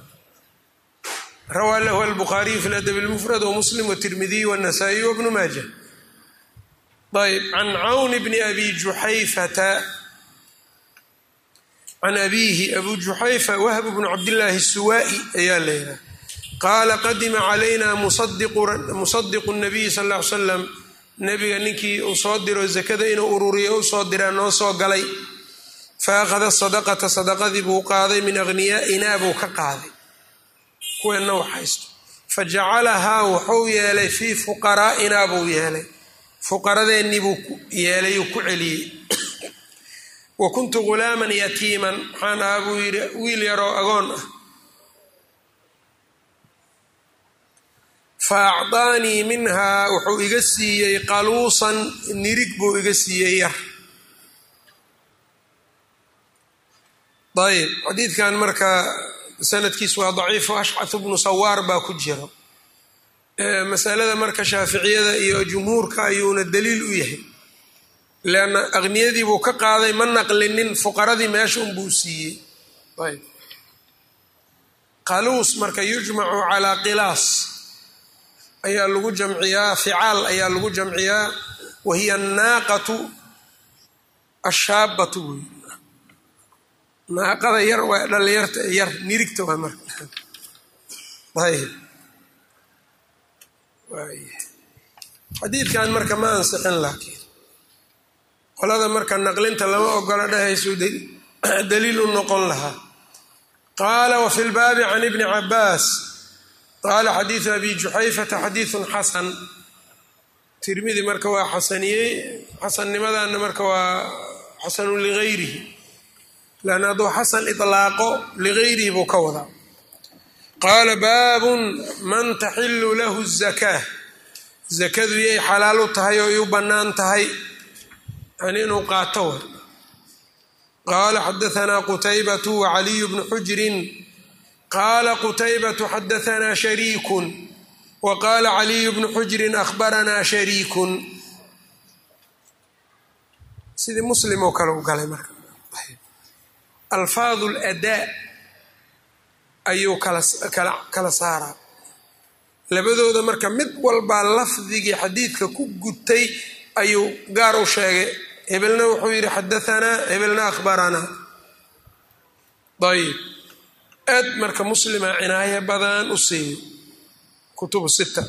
rawaa lahu albukhaariyu fi ladab اlmufrad wmuslim wtirmidiy wاnasaa'iy wbnu maaja ayb can cawn bni abi juxayfata can abiihi abu juxayfa wahb bnu cabdillaahi الsuwaa'i ayaa leeyahay qaala qadima calayna musadiqu nabiyi sal ll ly slam nebiga ninkii uu soo diro zakada inuu ururiyo u soo diraa noo soo galay faakhada sadaqata sadaqadii buu qaaday min aghniyaa'inaa buu ka qaaday kuweenna wax haysto fa jacalahaa wuxuu yeelay fii fuqaraa'inaa buu yeelay fuqaradeennii buu yeelay uu ku celiyey wa kuntu ghulaaman yatiiman waxaan ahaa buu yidhi wiil yaroo agoon ah fa acdaanii minhaa wuxuu iga siiyey qaluusan nirig buu iga siiyey yar ayb xadiidkan marka sanadkiis waa daciifo ashcath bnu sawaar baa ku jiro masalada marka shaaficiyada iyo jumhuurka ayuuna daliil u yahay leanna aqniyadii buu ka qaaday ma naqlinin fuqaradii meesha unbuu siiyey ayb qaluus marka yujmacu calaa qilaas ayaa lagu jamciyaa ficaal ayaa lagu jamciyaa wa hiya annaaqatu ashaabatu wey naaqada yar waa dhalinyarta yar nirigta waa marka ayb xadiidkan marka ma ansixin laakiin qolada marka naqlinta lama ogola dhahaysu daliil u noqon lahaa qaala wafi lbaabi can ibni cabaas qaala xadiidu abi juxayfata xadiidun xasan tirmidi marka waa xasaniyey xasannimadana marka waa xasanun ligayrihi lan hadduu xasan ilaaqo ligayrihi buu ka wadaa qaala baabun man taxilu lahu zakaa zakadu yay xalaal u tahay oo iu bannaan tahay yani inuu qaato wa qaala xadaanaa qutaybatu wacaliyu bnu xujrin qaala qutaybatu xadaanaa shariikun wa qaala caliyu bnu xujrin ahbaranaa shariikun sidii muslim oo kale u galay marka alfaadu ladaa ayuu kala saaraa labadooda marka mid walbaa lafdigii xadiidka ku gutay ayuu gaar u sheegay hebelna wuxuu yidhi xadaanaa hebelna akhbaranaa ayb aad marka muslima cinaayo badan u siiyo kutubu sita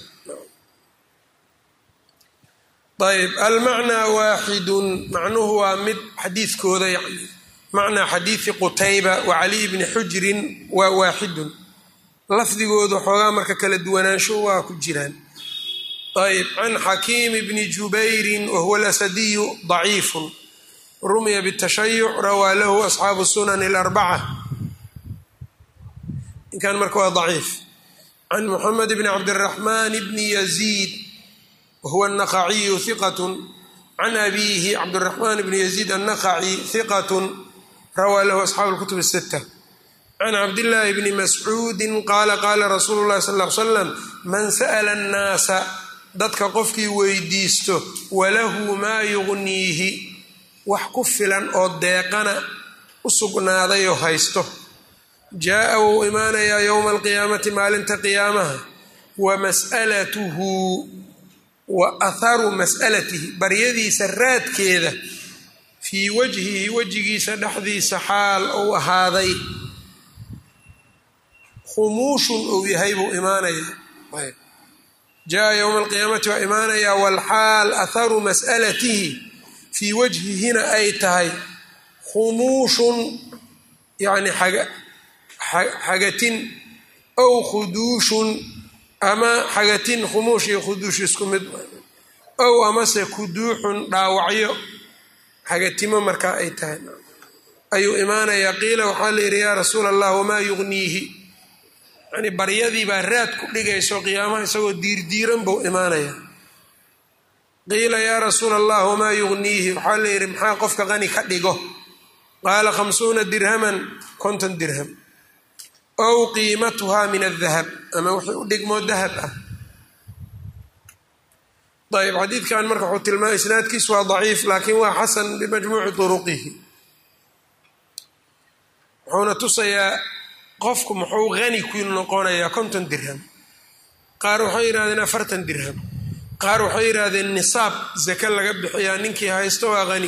ayb almacnaa waaxidun macnuhu waa mid xadiidkooda yani macnaa xadiidi qutayba wa caliy bni xujrin waa waaxidun lafdigooda xoogaa marka kala duwanaansho waa ku jiraan ayb can xakiimi bni jubayrin wahuwa alasadiyu daciifun rumiya bitashayuc rawaa lahu asxaabu sunani alarbaca ninkan marka waa daciif can muxamed bni cabdiraxmaan bni yaziid wahuwa anaqaciyu hiqatun can abiihi cabdiraxmaan bni yaziid annaqaci hiqatun rawaa lahu asxaabu lkutub sita can cabdillaahi bni mascuudi qaala qaala rasuulu llahi sal l slam man sa'la annaasa dadka qofkii weydiisto walahu maa yugniihi wax ku filan oo deeqana u sugnaadayoo haysto jaa'a wuu imaanayaa yowma alqiyaamati maalinta qiyaamaha wa mas'alatuhu wa atharu mas'alatihi baryadiisa raadkeeda fii wajhihi wejigiisa dhexdiisa xaal uu ahaaday khumuushun uu yahay buu imaanayaa jaa yowma alqiyaamati waa imaanayaa walxaal atharu mas'alatihi fii wajhihina ay tahay khumuushun yani xagatin ow khuduushun ama xagatin khumuush iyo khuduush isku mid ow amase kuduuxun dhaawacyo xagatimo markaa ay tahay ayuu imaanayaa qiila waxaa la yidhi yaa rasuula allah wamaa yugniihi yani baryadii baa raad ku dhigayso qiyaamaha isagoo diirdiiran buu imaanayaa qiila yaa rasuula allah wamaa yugniihi waxaa la yidhi maxaa qofka qani ka dhigo qaala khamsuuna dirhaman konton dirham ow qiimatuhaa min adahab ama wixii u dhigmoo dahab ah ayb xadiidkan marka wuxuu tilmaamay isnaadkiisu waa daciif laakiin waa xasan bimajmuuci turuqihi wuxuuna tusayaa qofku muxuu hani ku noqonayaa konton dirham qaar waxay yidhahdeen afartan dirham qaar waxay yidhaahdeen nisaab zake laga bixiyaa ninkii haysto waa hani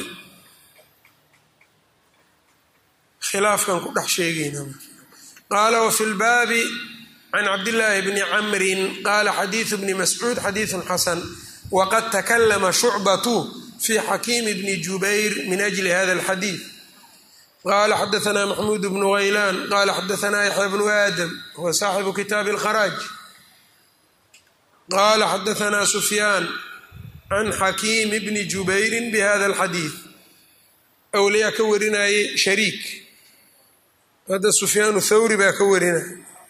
khilaafkan ku dhex sheegayna qaala wafi lbaabi can cabdillaahi bni camrin qaala xadiidu bni mascuud xadiidun xasan waqad takalama shucbatu fi xakiimi bni jubayr min ajli hada alxadiid qala xadaanaa maxmuud bnu haylaan qala xadaanaa yaxya bnu aadam huwa saaxibu kitaabi alkharaaj qala xadaanaa sufyaan can xakiimi bni jubayrin bihada alxadiid awliyaa ka warinayay shariik hadda sufyaanu thawri baa ka warinaya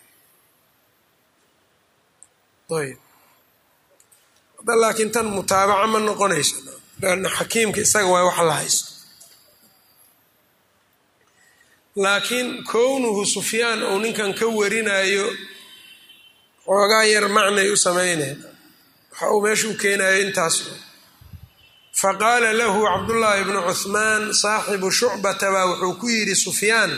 ayb hadda laakiin tan mutaabaca ma noqonayso lanna xakiimka isaga waa wax la haysto laakiin kownuhu sufyaan uu ninkan ka warinayo xoogaa yar macnay u samaynayn waxa uu meeshuu keenayo intaas faqaala lahu cabdullaahi bnu cuhmaan saaxibu shucbata baa wuxuu ku yidhi sufyaan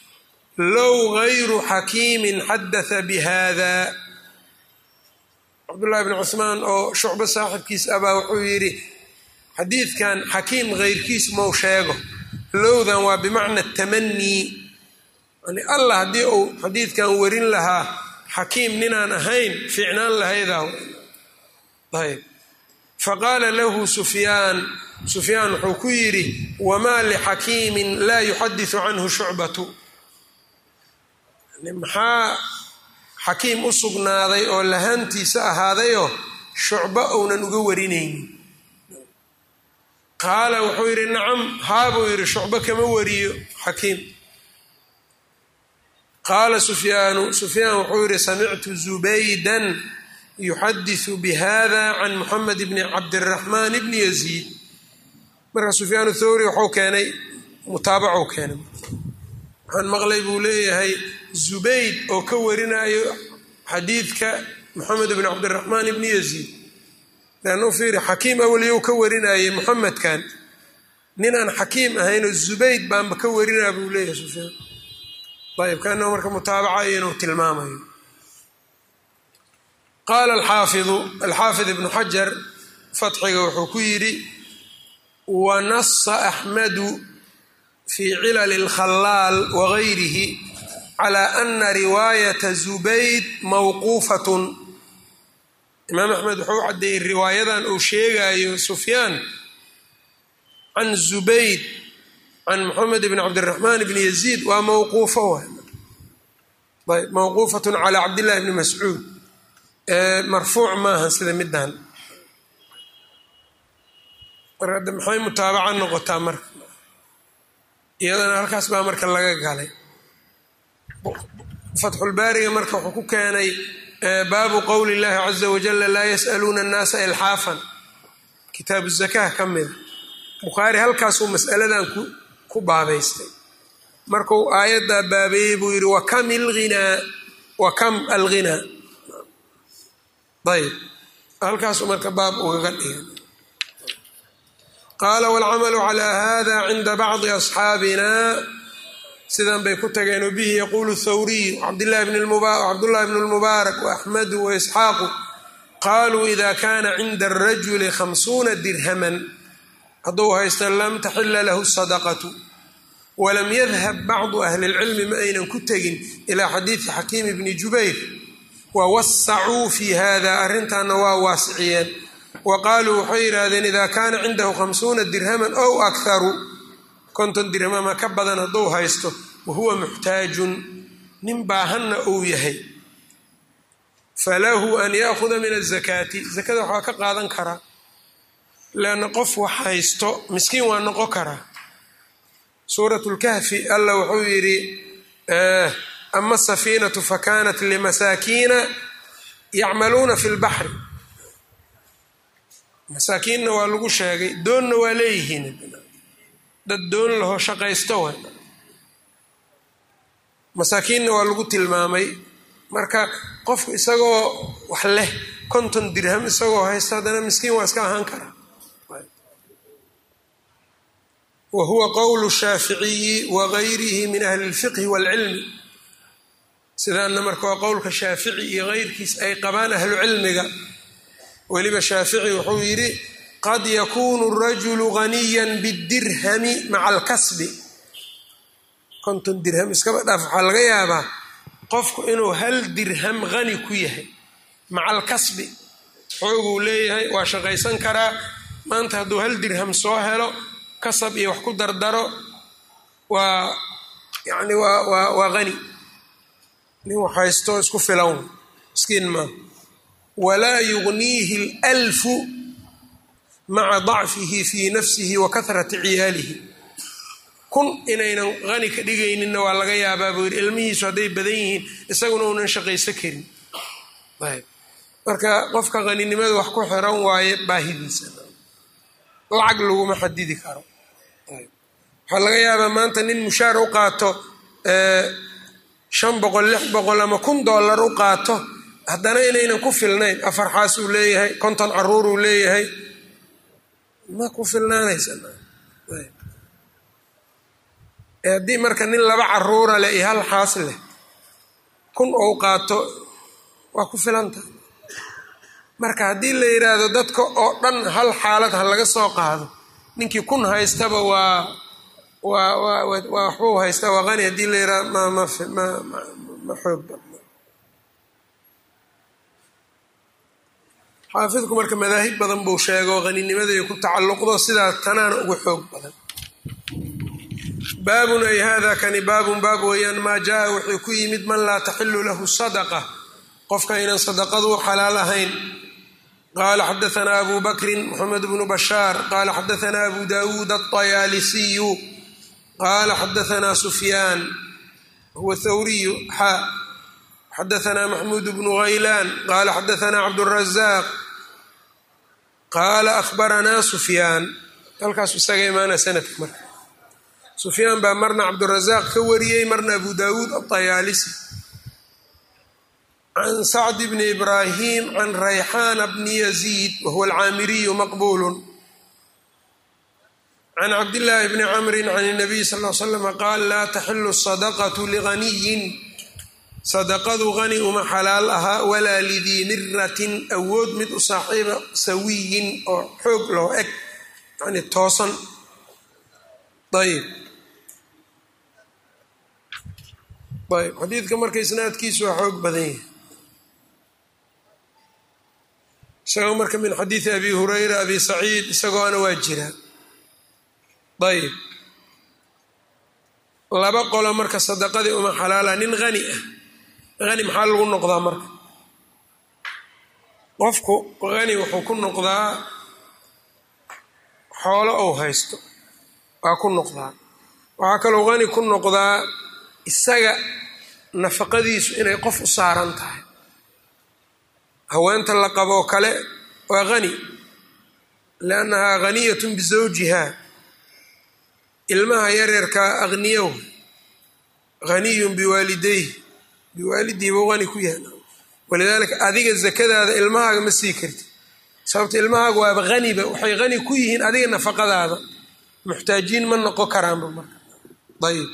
low gayru xakiimin xadatha bi haada cabdullahi bni cuhmaan oo shucbo saaxibkiis abaa wuxuu yidhi xadiidkan xakiim keyrkiis mau sheego lowdan waa bimacna tamanii yani allah haddii uu xadiidkan warin lahaa xakiim ninaan ahayn fiicnaan lahaydaa ayb faqaala lahu sufyaan sufyaan wuxuu ku yidhi wamaa lixakiimin laa yuxadisu canhu shucbatu maxaa xakiim u sugnaaday oo lahaantiisa ahaadayoo shucbo ounan uga warinaynin qaala wuxuu yidhi nacam haabuu yidhi shucbo kama wariyo xakiim qaala sufyaanu sufyaan wuxuu yidhi samictu zubaydan yuxadisu bihada can muxamed bni cabdiraxmaan bni yaziid marka sufyaan thawri waxuu keenay mutaabacou keenay waxaan maqlay buu leeyahay zubayd oo ka warinayo xadiidka moxamed bni cabdiraxmaan ibni yaziid leannu fiiri xakiim awaliyow ka warinayay muxamedkan nin aan xakiim ahaynoo zubayd baanba ka warinaa buu leeyahay sufyaan ayb kaanao marka mutaabaca inuu tilmaamayo qaala alxaafidu alxaafid ibnu xajar fatxiga wuxuu ku yidhi wanasa axmedu fi cilal اlkhalaal wagayrihi cala ana riwaayata zubayd mawquufatun imaam axmed wuxuu u caddeeyey riwaayadan uu sheegayo sufyaan can zubayd can moxamed bn cabdiraxmaan bni yaziid waa mawquufo ayb mawquufatun cala cabdillahi bni mascuud marfuuc maaha sida midan marka adde maxay mutaabaca noqotaa marka iyadana halkaas baa marka laga galay fatxulbaariga marka wuxuu ku keenay baabu qowli llahi caza wajala laa yas'aluuna annaasa ilxaafan kitaabu zakaa ka mida bukhaari halkaasuu mas'aladan ku baabaystay markuu aayaddaa baabeeyey buu yidhi wakam ilghinaa wa kam alghinaa ayb halkaasuu marka baab ugaga dhigay qaala waalcamalu calaa hada cinda bacdi asxaabina sidan bay ku tageen wabihi yaquulu thawriy cabdllahi cabdullahi bn lmubaarak waaxmedu waisxaaqu qaluu ida kana cinda arajuli khamsuuna dirhaman hadduu haysto lam taxila lahu sadaqatu walam yadhab bacdu ahli اlcilmi ma aynan ku tegin ilaa xadiidi xakiim bni jubayr wawasacuu fi hada arrintaana waa waasiciyeen wa qaaluu waxay yidhaahdeen ida kaana cindahu khamsuuna dirhaman ow akharu konton dirhama ka badan hadduu haysto wahuwa muxtaajun nin baahanna uu yahay falahu an yaahuda min azakaati zakada waxaa ka qaadan karaa leanna qof wax haysto miskiin waa noqon karaa suurat lkahfi alla wuxuu yidhi ama asafiinatu fakanat limasaakiina yacmaluuna fi lbaxri masaakiinna waa lagu sheegay doonna waa leeyihiin dad doon laho shaqaysto wa masaakiinna waa lagu tilmaamay marka qofku isagoo wax leh konton dirham isagoo haysta haddana miskiin waa iska ahaan karaa wa huwa qowlu shaaficiyi wa gayrihi min ahli اlfiqhi wاlcilmi sidaana marka waa qowlka shaafici iyo keyrkiis ay qabaan ahlu cilmiga weliba shaafici wuxuu yidhi qad yakunu rajulu ganiya bidirhami maca alkasbi konton dirham iskaba dhaaf waxaa laga yaabaa qofku inuu hal dirham hani ku yahay maca alkasbi xooguu leeyahay waa shaqaysan karaa maanta hadduu hal dirham soo helo kasab iyo wax ku dardaro waa yani waa waa waa hani nin wax haysto isku filan miskiin maa walaa yugniihi alfu maca dacfihi fii nafsihi wa kahrati ciyaalihi kun inaynan hani ka dhigayninna waa laga yaabaa buu yidhi ilmihiisu hadday badan yihiin isaguna uunan shaqayso karin ayb marka qofka haninimada wax ku xiran waaye baahidiisa lacag laguma xadidi karo waxaa laga yaabaa maanta nin mushaar u qaato shan boqol lix boqol ama kun dollar u qaato haddana inaynan ku filnayn afar xaas uu leeyahay konton caruur uu leeyahay ma ku filnaanaysa haddii marka nin laba caruura leh iyo hal xaas leh kun ou qaato waa ku filan tahay marka haddii la yidhaahdo dadka oo dhan hal xaalad ha laga soo qaado ninkii kun haystaba waa waa waa waa waxbuu haystaa waa qani haddii la yidhahdo ma ma ma ma xoog badna xaafidku marka madaahib badan buu sheego qaninimaday ku tacalluqdo sidaas tanaana ugu xoog badan baabun ay hada kani baabun baab weeyaan maa jaa wuxuu ku yimid man laa taxilu lahu sadaqa qofka aynan sadaqadu xalaal ahayn qaala xadaanaa abu bakrin moxamed bnu bashaar qaala xadaanaa abu dawuud aطayaalisiyu qaala xadaanaa sufyaan huwa thawriyu xa xadaanaa maxmuud bnu haylaan qaala xadaanaa cabdurazaaq qaala ahbaranaa sufyaan halkaas isaga imaana sanadka marka sufyaan baa marna cabdurazaaq ka wariyey marna abu dawuud aطayaalisi can sacd bni ibraahim can rayxaana bni yaziid wahuwa alcaamiriyu maqbulu can cabdillaahi bni camrin can اnabiy sal l slama qaal laa taxilu sadaqatu liganiyin sadaqadu qani uma xalaal ahaa walaa lidii miratin awood mid u saaxiiba sawiyin oo xoog loo eg yani toosan ayb ayb xadiidka marka isnaadkiisu waa xoog badan yahay isagoo marka min xadiidi abi hurayra abi saciid isagoona waa jira ayb laba qolo marka sadaqadii uma xalaala nin hani ah hani maxaa lagu noqdaa marka qofku hani wuxuu ku noqdaa xoolo ou haysto waa ku noqdaa waxaa kaloo hani ku noqdaa isaga nafaqadiisu inay qof u saaran tahay haweenta la qaboo kale waa hani liannahaa haniyatun bisawjiha ilmaha yareerkaa aqniyow haniyun biwaalideyh biwaalidihi buu hani ku yahay walidaalika adiga zakadaada ilmahaaga ma sii kartid sababta ilmahaaga waaba haniba waxay hani ku yihiin adiga nafaqadaada muxtaajiin ma noqon karaanba marka ayib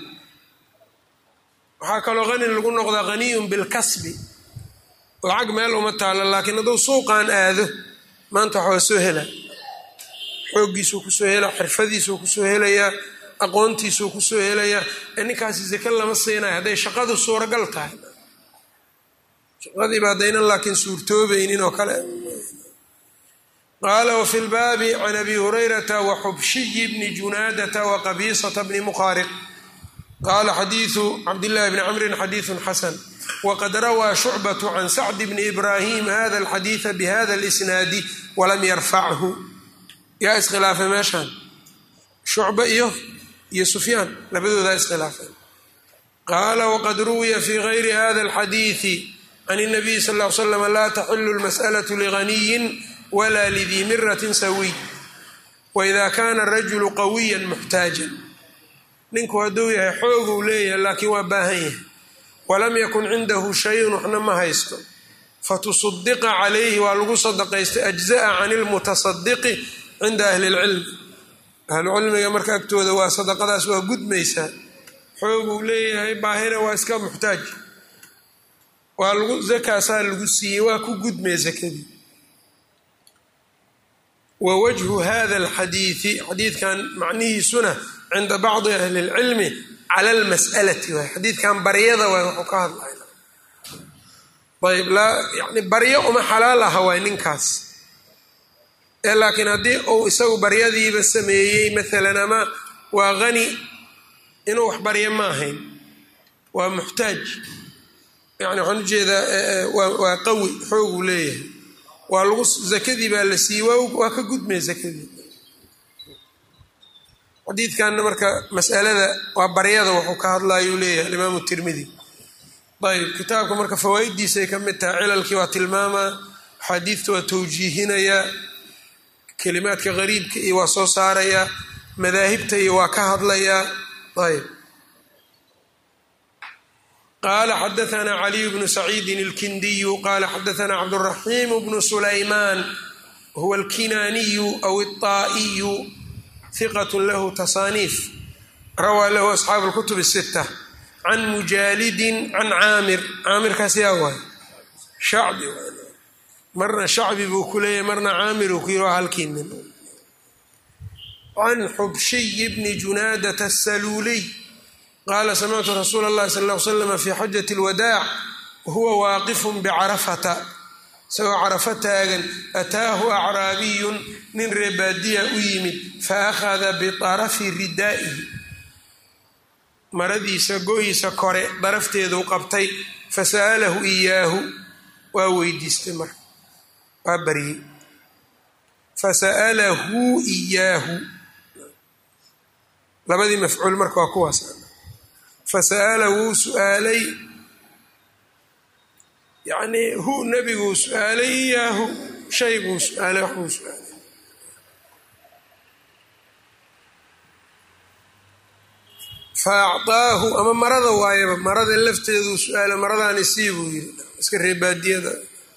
waxaa kaloo hani lagu noqdaa haniyun bilkasbi lacag meel uma taalo laakiin hadduu suuqan aado maanta waxaa soo hela xooggiisuu kusoo helaa xirfadiisuu kusoo helayaa aqoontiisuu kusoo helayaa ee ninkaasi zake lama siinayo hadday shaqadu suuragal tahay shaqadiiba haddaynan laakiin suurtoobaynin oo kale qaala wafi lbaabi can abi hurayrata waxubshiyi bni junaadata waqabiisata bni mukhaariq qaala xadiidu cabdillahi bni camrin xadiidun xasan wqad rawaa shucbaة can sacd bni ibrahim hada alxadiida bihada اlisnaadi walam yarfachu yaa iskhilaafay meeshaan shucba iyo iyo sufyaan labadoodaa iskhilaafeen qaala waqad ruwiya fi gayri hada alxadiidi can الnabiy sal ll slam laa taxilu اlmasأlaة liganiyin wla lidii miratin sawiy waida kana rajulu qawiya muxtaaja ninku hadduu yahay xooguu leeyahay laakiin waa baahan yahay walam yakun cindahu shayun waxna ma haysto fatusadiqa calayhi waa lagu sadaqaystay ajza'a can ilmutasadiqi cinda ahli lcilmi ahlucilmiga marka agtooda waa sadaqadaas waa gudmaysaa xooguu leeyahay baahina waa iska muxtaaj waa lagu zakaasaa lagu siiyey waa ku gudmaya zakadii wa wajhu hada alxadiidi xadiidkan macnihiisuna cinda bacdi ahli lcilmi cala almas'alati waay xadiidkan baryada waay wuxuu ka hadlayna ayb laa yani baryo uma xalaal aha waay ninkaas ee laakiin haddii uu isagu baryadiiba sameeyey maalan ama waa hani inuu wax baryo ma ahayn waa muxtaaj yani waxaan ujeedaa waa qawi xooguu leeyahay waa lagu zakadii baa la siiyey waa ka gudmaya zakadii xadiidkanna marka masalada waa baryada wuxuu ka hadlayuu leeyahay alimaamu tirmidi ayb kitaabka marka fawaaiddiisay ka mid tahay cilalkii waa tilmaamaa axaadiidta waa tawjiihinayaa kelimaadka qariibka iyo waa soo saarayaa madaahibta iyo waa ka hadlayaa ayb qala xadaثna caliy bnu saciidi اlkindiyu qala xadaثna cabdالraxim bnu sulayman huwa اlkinaaniyu aw الطaa'iyu hiqat lahu tasaaniif rawaa lahu asxaabu اlkutub الsita can mujaalidin can caamir caamirkaas yaa waay shacbi marna shacbi buu ku leeyahy marna caamir uu ku yiri waa halkii nin can xubshiy bni junaadata asaluuliy qaala samictu rasuula اllahi sal l slama fi xajati اlwadaac wahuwa waaqifun bicarafata isagoo carafo taagan ataahu acraabiyun nin reebaadiya u yimid faakhada biطarafi ridaa'ihi maradiisa go-iisa kore darafteeduu qabtay fasa'alahu iyaahu waa weydiistay marka waa baryey fasa'alahu iyaahu labadii mafcuul marka waa kuwaas fasa'ala wuu su-aalay yacnii hu nebiguu su-aalay iyaahu shay buu su-aalay wax buu su-aalay fa acطaahu ama marada waayaba marada lafteeduu su-aala maradaani sii buu yiri iska reebaadiyada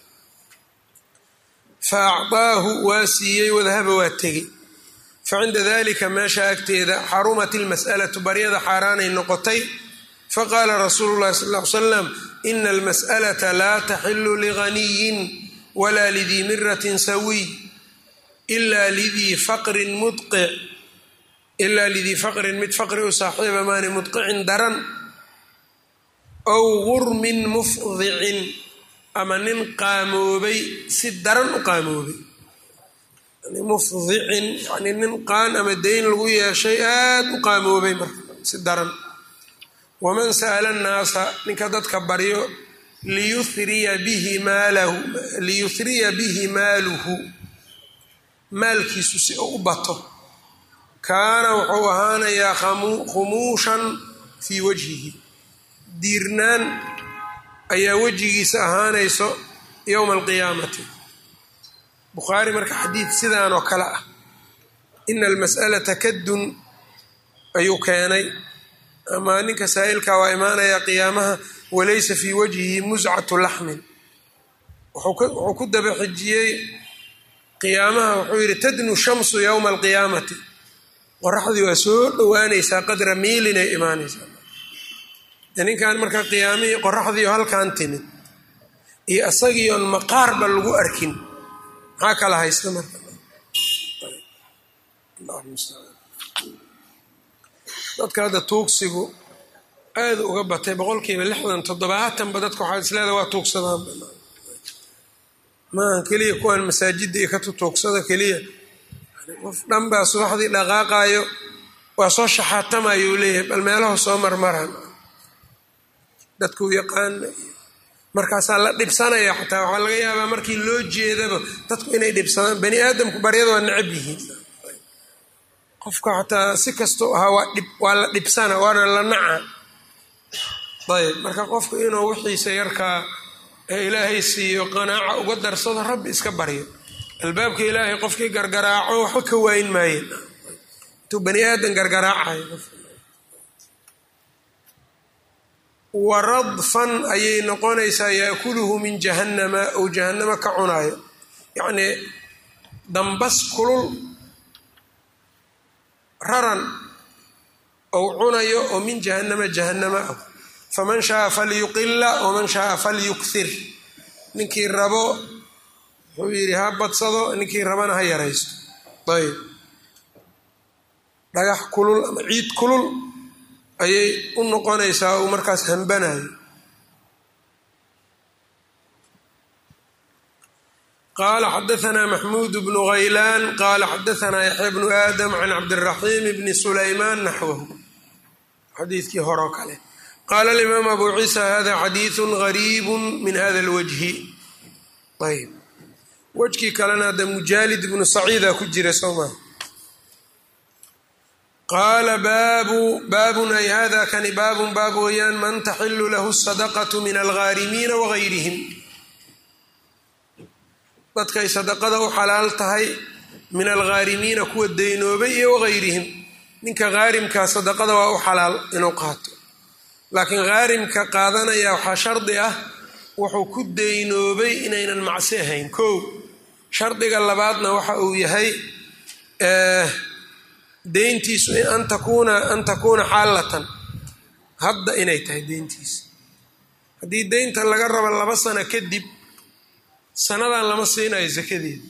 fa acطaahu waa siiyey wadahaba waa tegey facinda dalika meesha agteeda xarumat ilmas'alatu baryada xaaraanay noqotay faqaala rasuulu llahi sal ll ly slam ina almas'alata laa taxilu liganiyin walaa lidii miratin sawiy ilaa lidii faqrin mudqic ilaa lidii faqrin mid faqri u saaxiiba maani mudqicin daran ow gurmin mufdicin ama nin qaamoobay si daran u qaamoobay mufdicin yani nin qaan ama dayn lagu yeeshay aad u qaamoobay marka si daran waman sa'ala annaasa ninka dadka baryo liyuriya bihi maalahu liyuhriya bihi maaluhu maalkiisu si u bato kaana wuxuu ahaanayaa khumuushan fii wajhihi diirnaan ayaa wejigiisa ahaanayso yowma alqiyaamati bukhaari marka xadiid sidaan oo kale ah ina almas'alata kaddun ayuu keenay ama ninka saa'ilka waa imaanayaa qiyaamaha walaysa fii wajhihi muscatu laxmin wuxuu ku daba xijiyey qiyaamaha wuxuu yidhi tadnu shamsu yowma alqiyaamati qoraxdii waa soo dhowaanaysaa qadra miilinay imaanaysaa ninkan marka qiyaamihii qoraxdiio halkan timid iyo isagiion maqaarba lagu arkin maxaa kala haysta marka dadka hadda tuugsigu aada uga batay boqolkiiba lixdan toddobaatanba dadka waxaa isleeda waa tuugsadaan maaha keliya kuwaan masaajidda iyo ka tutuugsada keliya qof dhan baa subaxdii dhaqaaqaayo waa soo shaxaatamayuu leeyahay bal meelaha soo marmaraan dadkuu yaqaana markaasaa la dhibsanaya xataa waxaa laga yaabaa markii loo jeedaba dadku inay dhibsadaan bani aadamku baryada waa necab yihiin qofka xataa si kastau ahaa waa dhib waa la dhibsana waana la naca ayb marka qofku inuu wixiisa yarkaa ee ilaahay siiyo qanaaca uga darsado rabbi iska baryo albaabka ilaahay qofkii gargaraaco waxba ka waayin maayeen intuu bani aadan gargaraacayo waradfan ayay noqonaysaa yaakuluhu min jahannama ou jahannama ka cunaayo yacnii dambas kulul raran ou cunayo oo min jahannama jahannama ah faman shaaa falyuqila waman shaaa falyukthir ninkii rabo wuxuu yidhi ha badsado ninkii rabana ha yaraysto ayb dhagax kulul ama ciid kulul ayay u noqonaysaa uu markaas hambanayo qaala xadaanaa maxmuud bnu haylaan qaala xadaanaa yaxya bnu aadam can cabdiraxiim bni sulaymaan naxwahu xadiidkii horeo kale qaala alimaam abu ciisa hada xadiidu gariibu min hada alwajhi ayb wejkii kalena hadda mujaalid ibnu saciida ku jira soo maa qaala baabu baabun ay hada kani baabun baab weeyaan man taxilu lahu sadaqatu min alghaarimiina wagayrihim dadkay sadaqada u xalaal tahay min alghaarimiina kuwa daynoobay iyo wagayrihim ninka haarimkaa sadaqada waa u xalaal inuu qaato laakiin haarimka qaadanaya waxaa shardi ah wuxuu ku daynoobay inaynan macsi ahayn kow shardiga labaadna waxa uu yahay deyntiisu an takuuna an takuuna xaalatan hadda inay tahay deyntiisa haddii deynta laga rabo laba sano kadib sanadan lama siinayo sakadeeda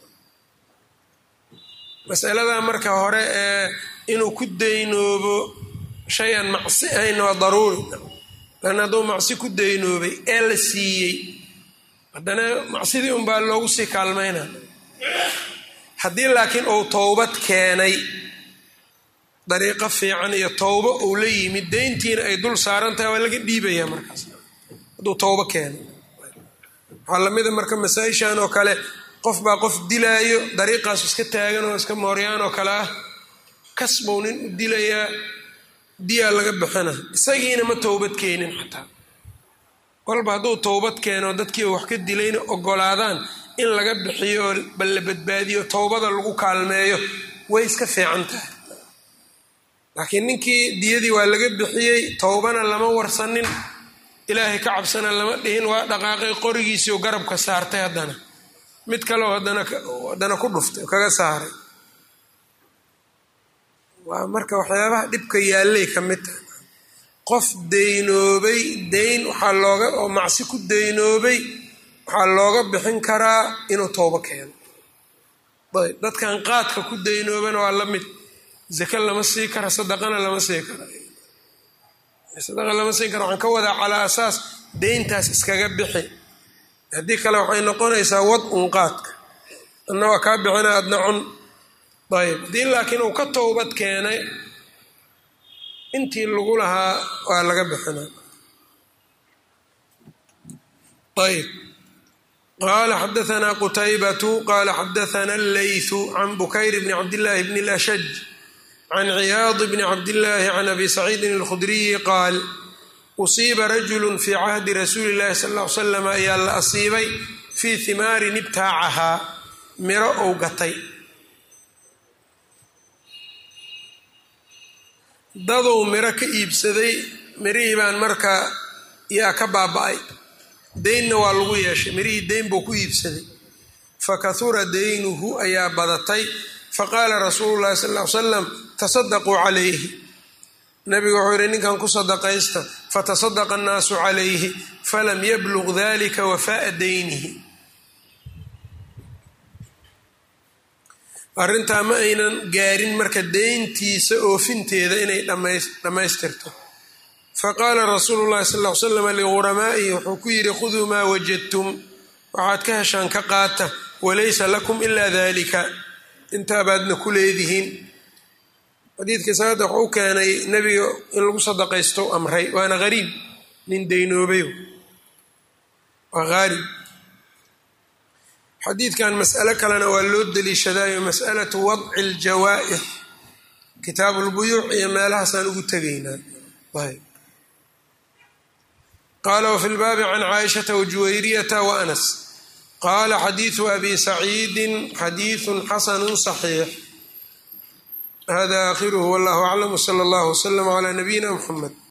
masaladan marka hore ee inuu ku daynoobo shay aan macsi ahayn waa daruuri lan hadduu macsi ku daynoobay ee la siiyey haddana macsidii unbaa loogu sii kaalmayna haddii laakiin uu towbad keenay dariiqo fiican iyo towbo uu la yimid deyntiina ay dul saaran tahay waa laga dhiibaya markaas hadduu towbo keenay waxaa lamida marka masaa-ishan oo kale qof baa qof dilaayo dariiqaasu iska taagan oo iska mooryaan oo kale ah kasbow nin u dilayaa diyaa laga bixina isagiina ma towbad keenin xataa kolba hadduu towbad keeno dadkii wax ka dilayna ogolaadaan in laga bixiyo oo bal la badbaadiyo towbada lagu kaalmeeyo way iska fiican tahay laakiin ninkii diyadii waa laga bixiyey towbana lama warsanin ilaahay ka cabsana lama dhihin waa dhaqaaqay qorigiisii oo garabka saartay haddana mid kaleo haddana ku dhuftay kaga saaray waa marka waxyaabaha dhibka yaallay ka mid tahay qof daynoobay dayn waxaa looga oo macsi ku daynoobay waxaa looga bixin karaa inuu towbo keeno ayb dadkan qaadka ku daynoobana waa la mid zake lama sii kara sadaqana lama sii kara sadaqa lama siin kara waxaan ka wadaa calaa asaas deyntaas iskaga bixi haddii kale waxay noqonaysaa wad un qaadka adna waa kaa bixina adna cun ayb haddii laakiin uu ka towbad keenay intii lagu lahaa waa laga bixina ayb qala xadaثna qutaybatu qala xadaثna اllayثu can bukayr bni cabdillaahi bni اlashaj can ciyaad bni cabdillaahi can abi saciidin اlkhudriyi qaal usiiba rajulu fii cahdi rasuuli اllahi sal ll ly slam ayaa la asiibay fii himaarin ibtaacahaa miro ou gatay dadou miro ka iibsaday mirihii baan markaa yaa ka baaba-ay deynna waa lagu yeeshay mirihii deyn buu ku iibsaday fakahura deynuhu ayaa badatay faqaala rasuulu llahi sal ly salam tasadaquu calayhi nabigu wuxuu yihi ninkan ku sadaqaysta fatasadaqa annaasu calayhi falam yabluq dalika wafaaa deynihi arrintaa ma aynan gaarin marka deyntiisa oofinteeda inay dhammaystirto faqaala rasuulu llahi sal ly slam liquramaa'ihi wuxuu ku yidhi khuduu maa wajadtum waxaad ka heshaan ka qaata walaysa lakum ilaa dalika intaabaadna ku leedihiin xadiidkii salaada wuxuu u keenay nebiga in lagu sadaqaysto amray waana hariib nin daynoobayo waa haarib xadiidkan mas'alo kalena waa loo deliishadaayo mas'alatu wadci aljawaa'ix kitaabu lbuyuuc iyo meelahaasaan ugu tegaynaa ayb qaala wafi lbaabi can caaishata wajuwayriyata wa anas qaala xadiidu abi saciidin xadiidu xasanu صaxiix hada aakhiruhu wallahu aclam wsala allah wslama cla nabiyina mxamed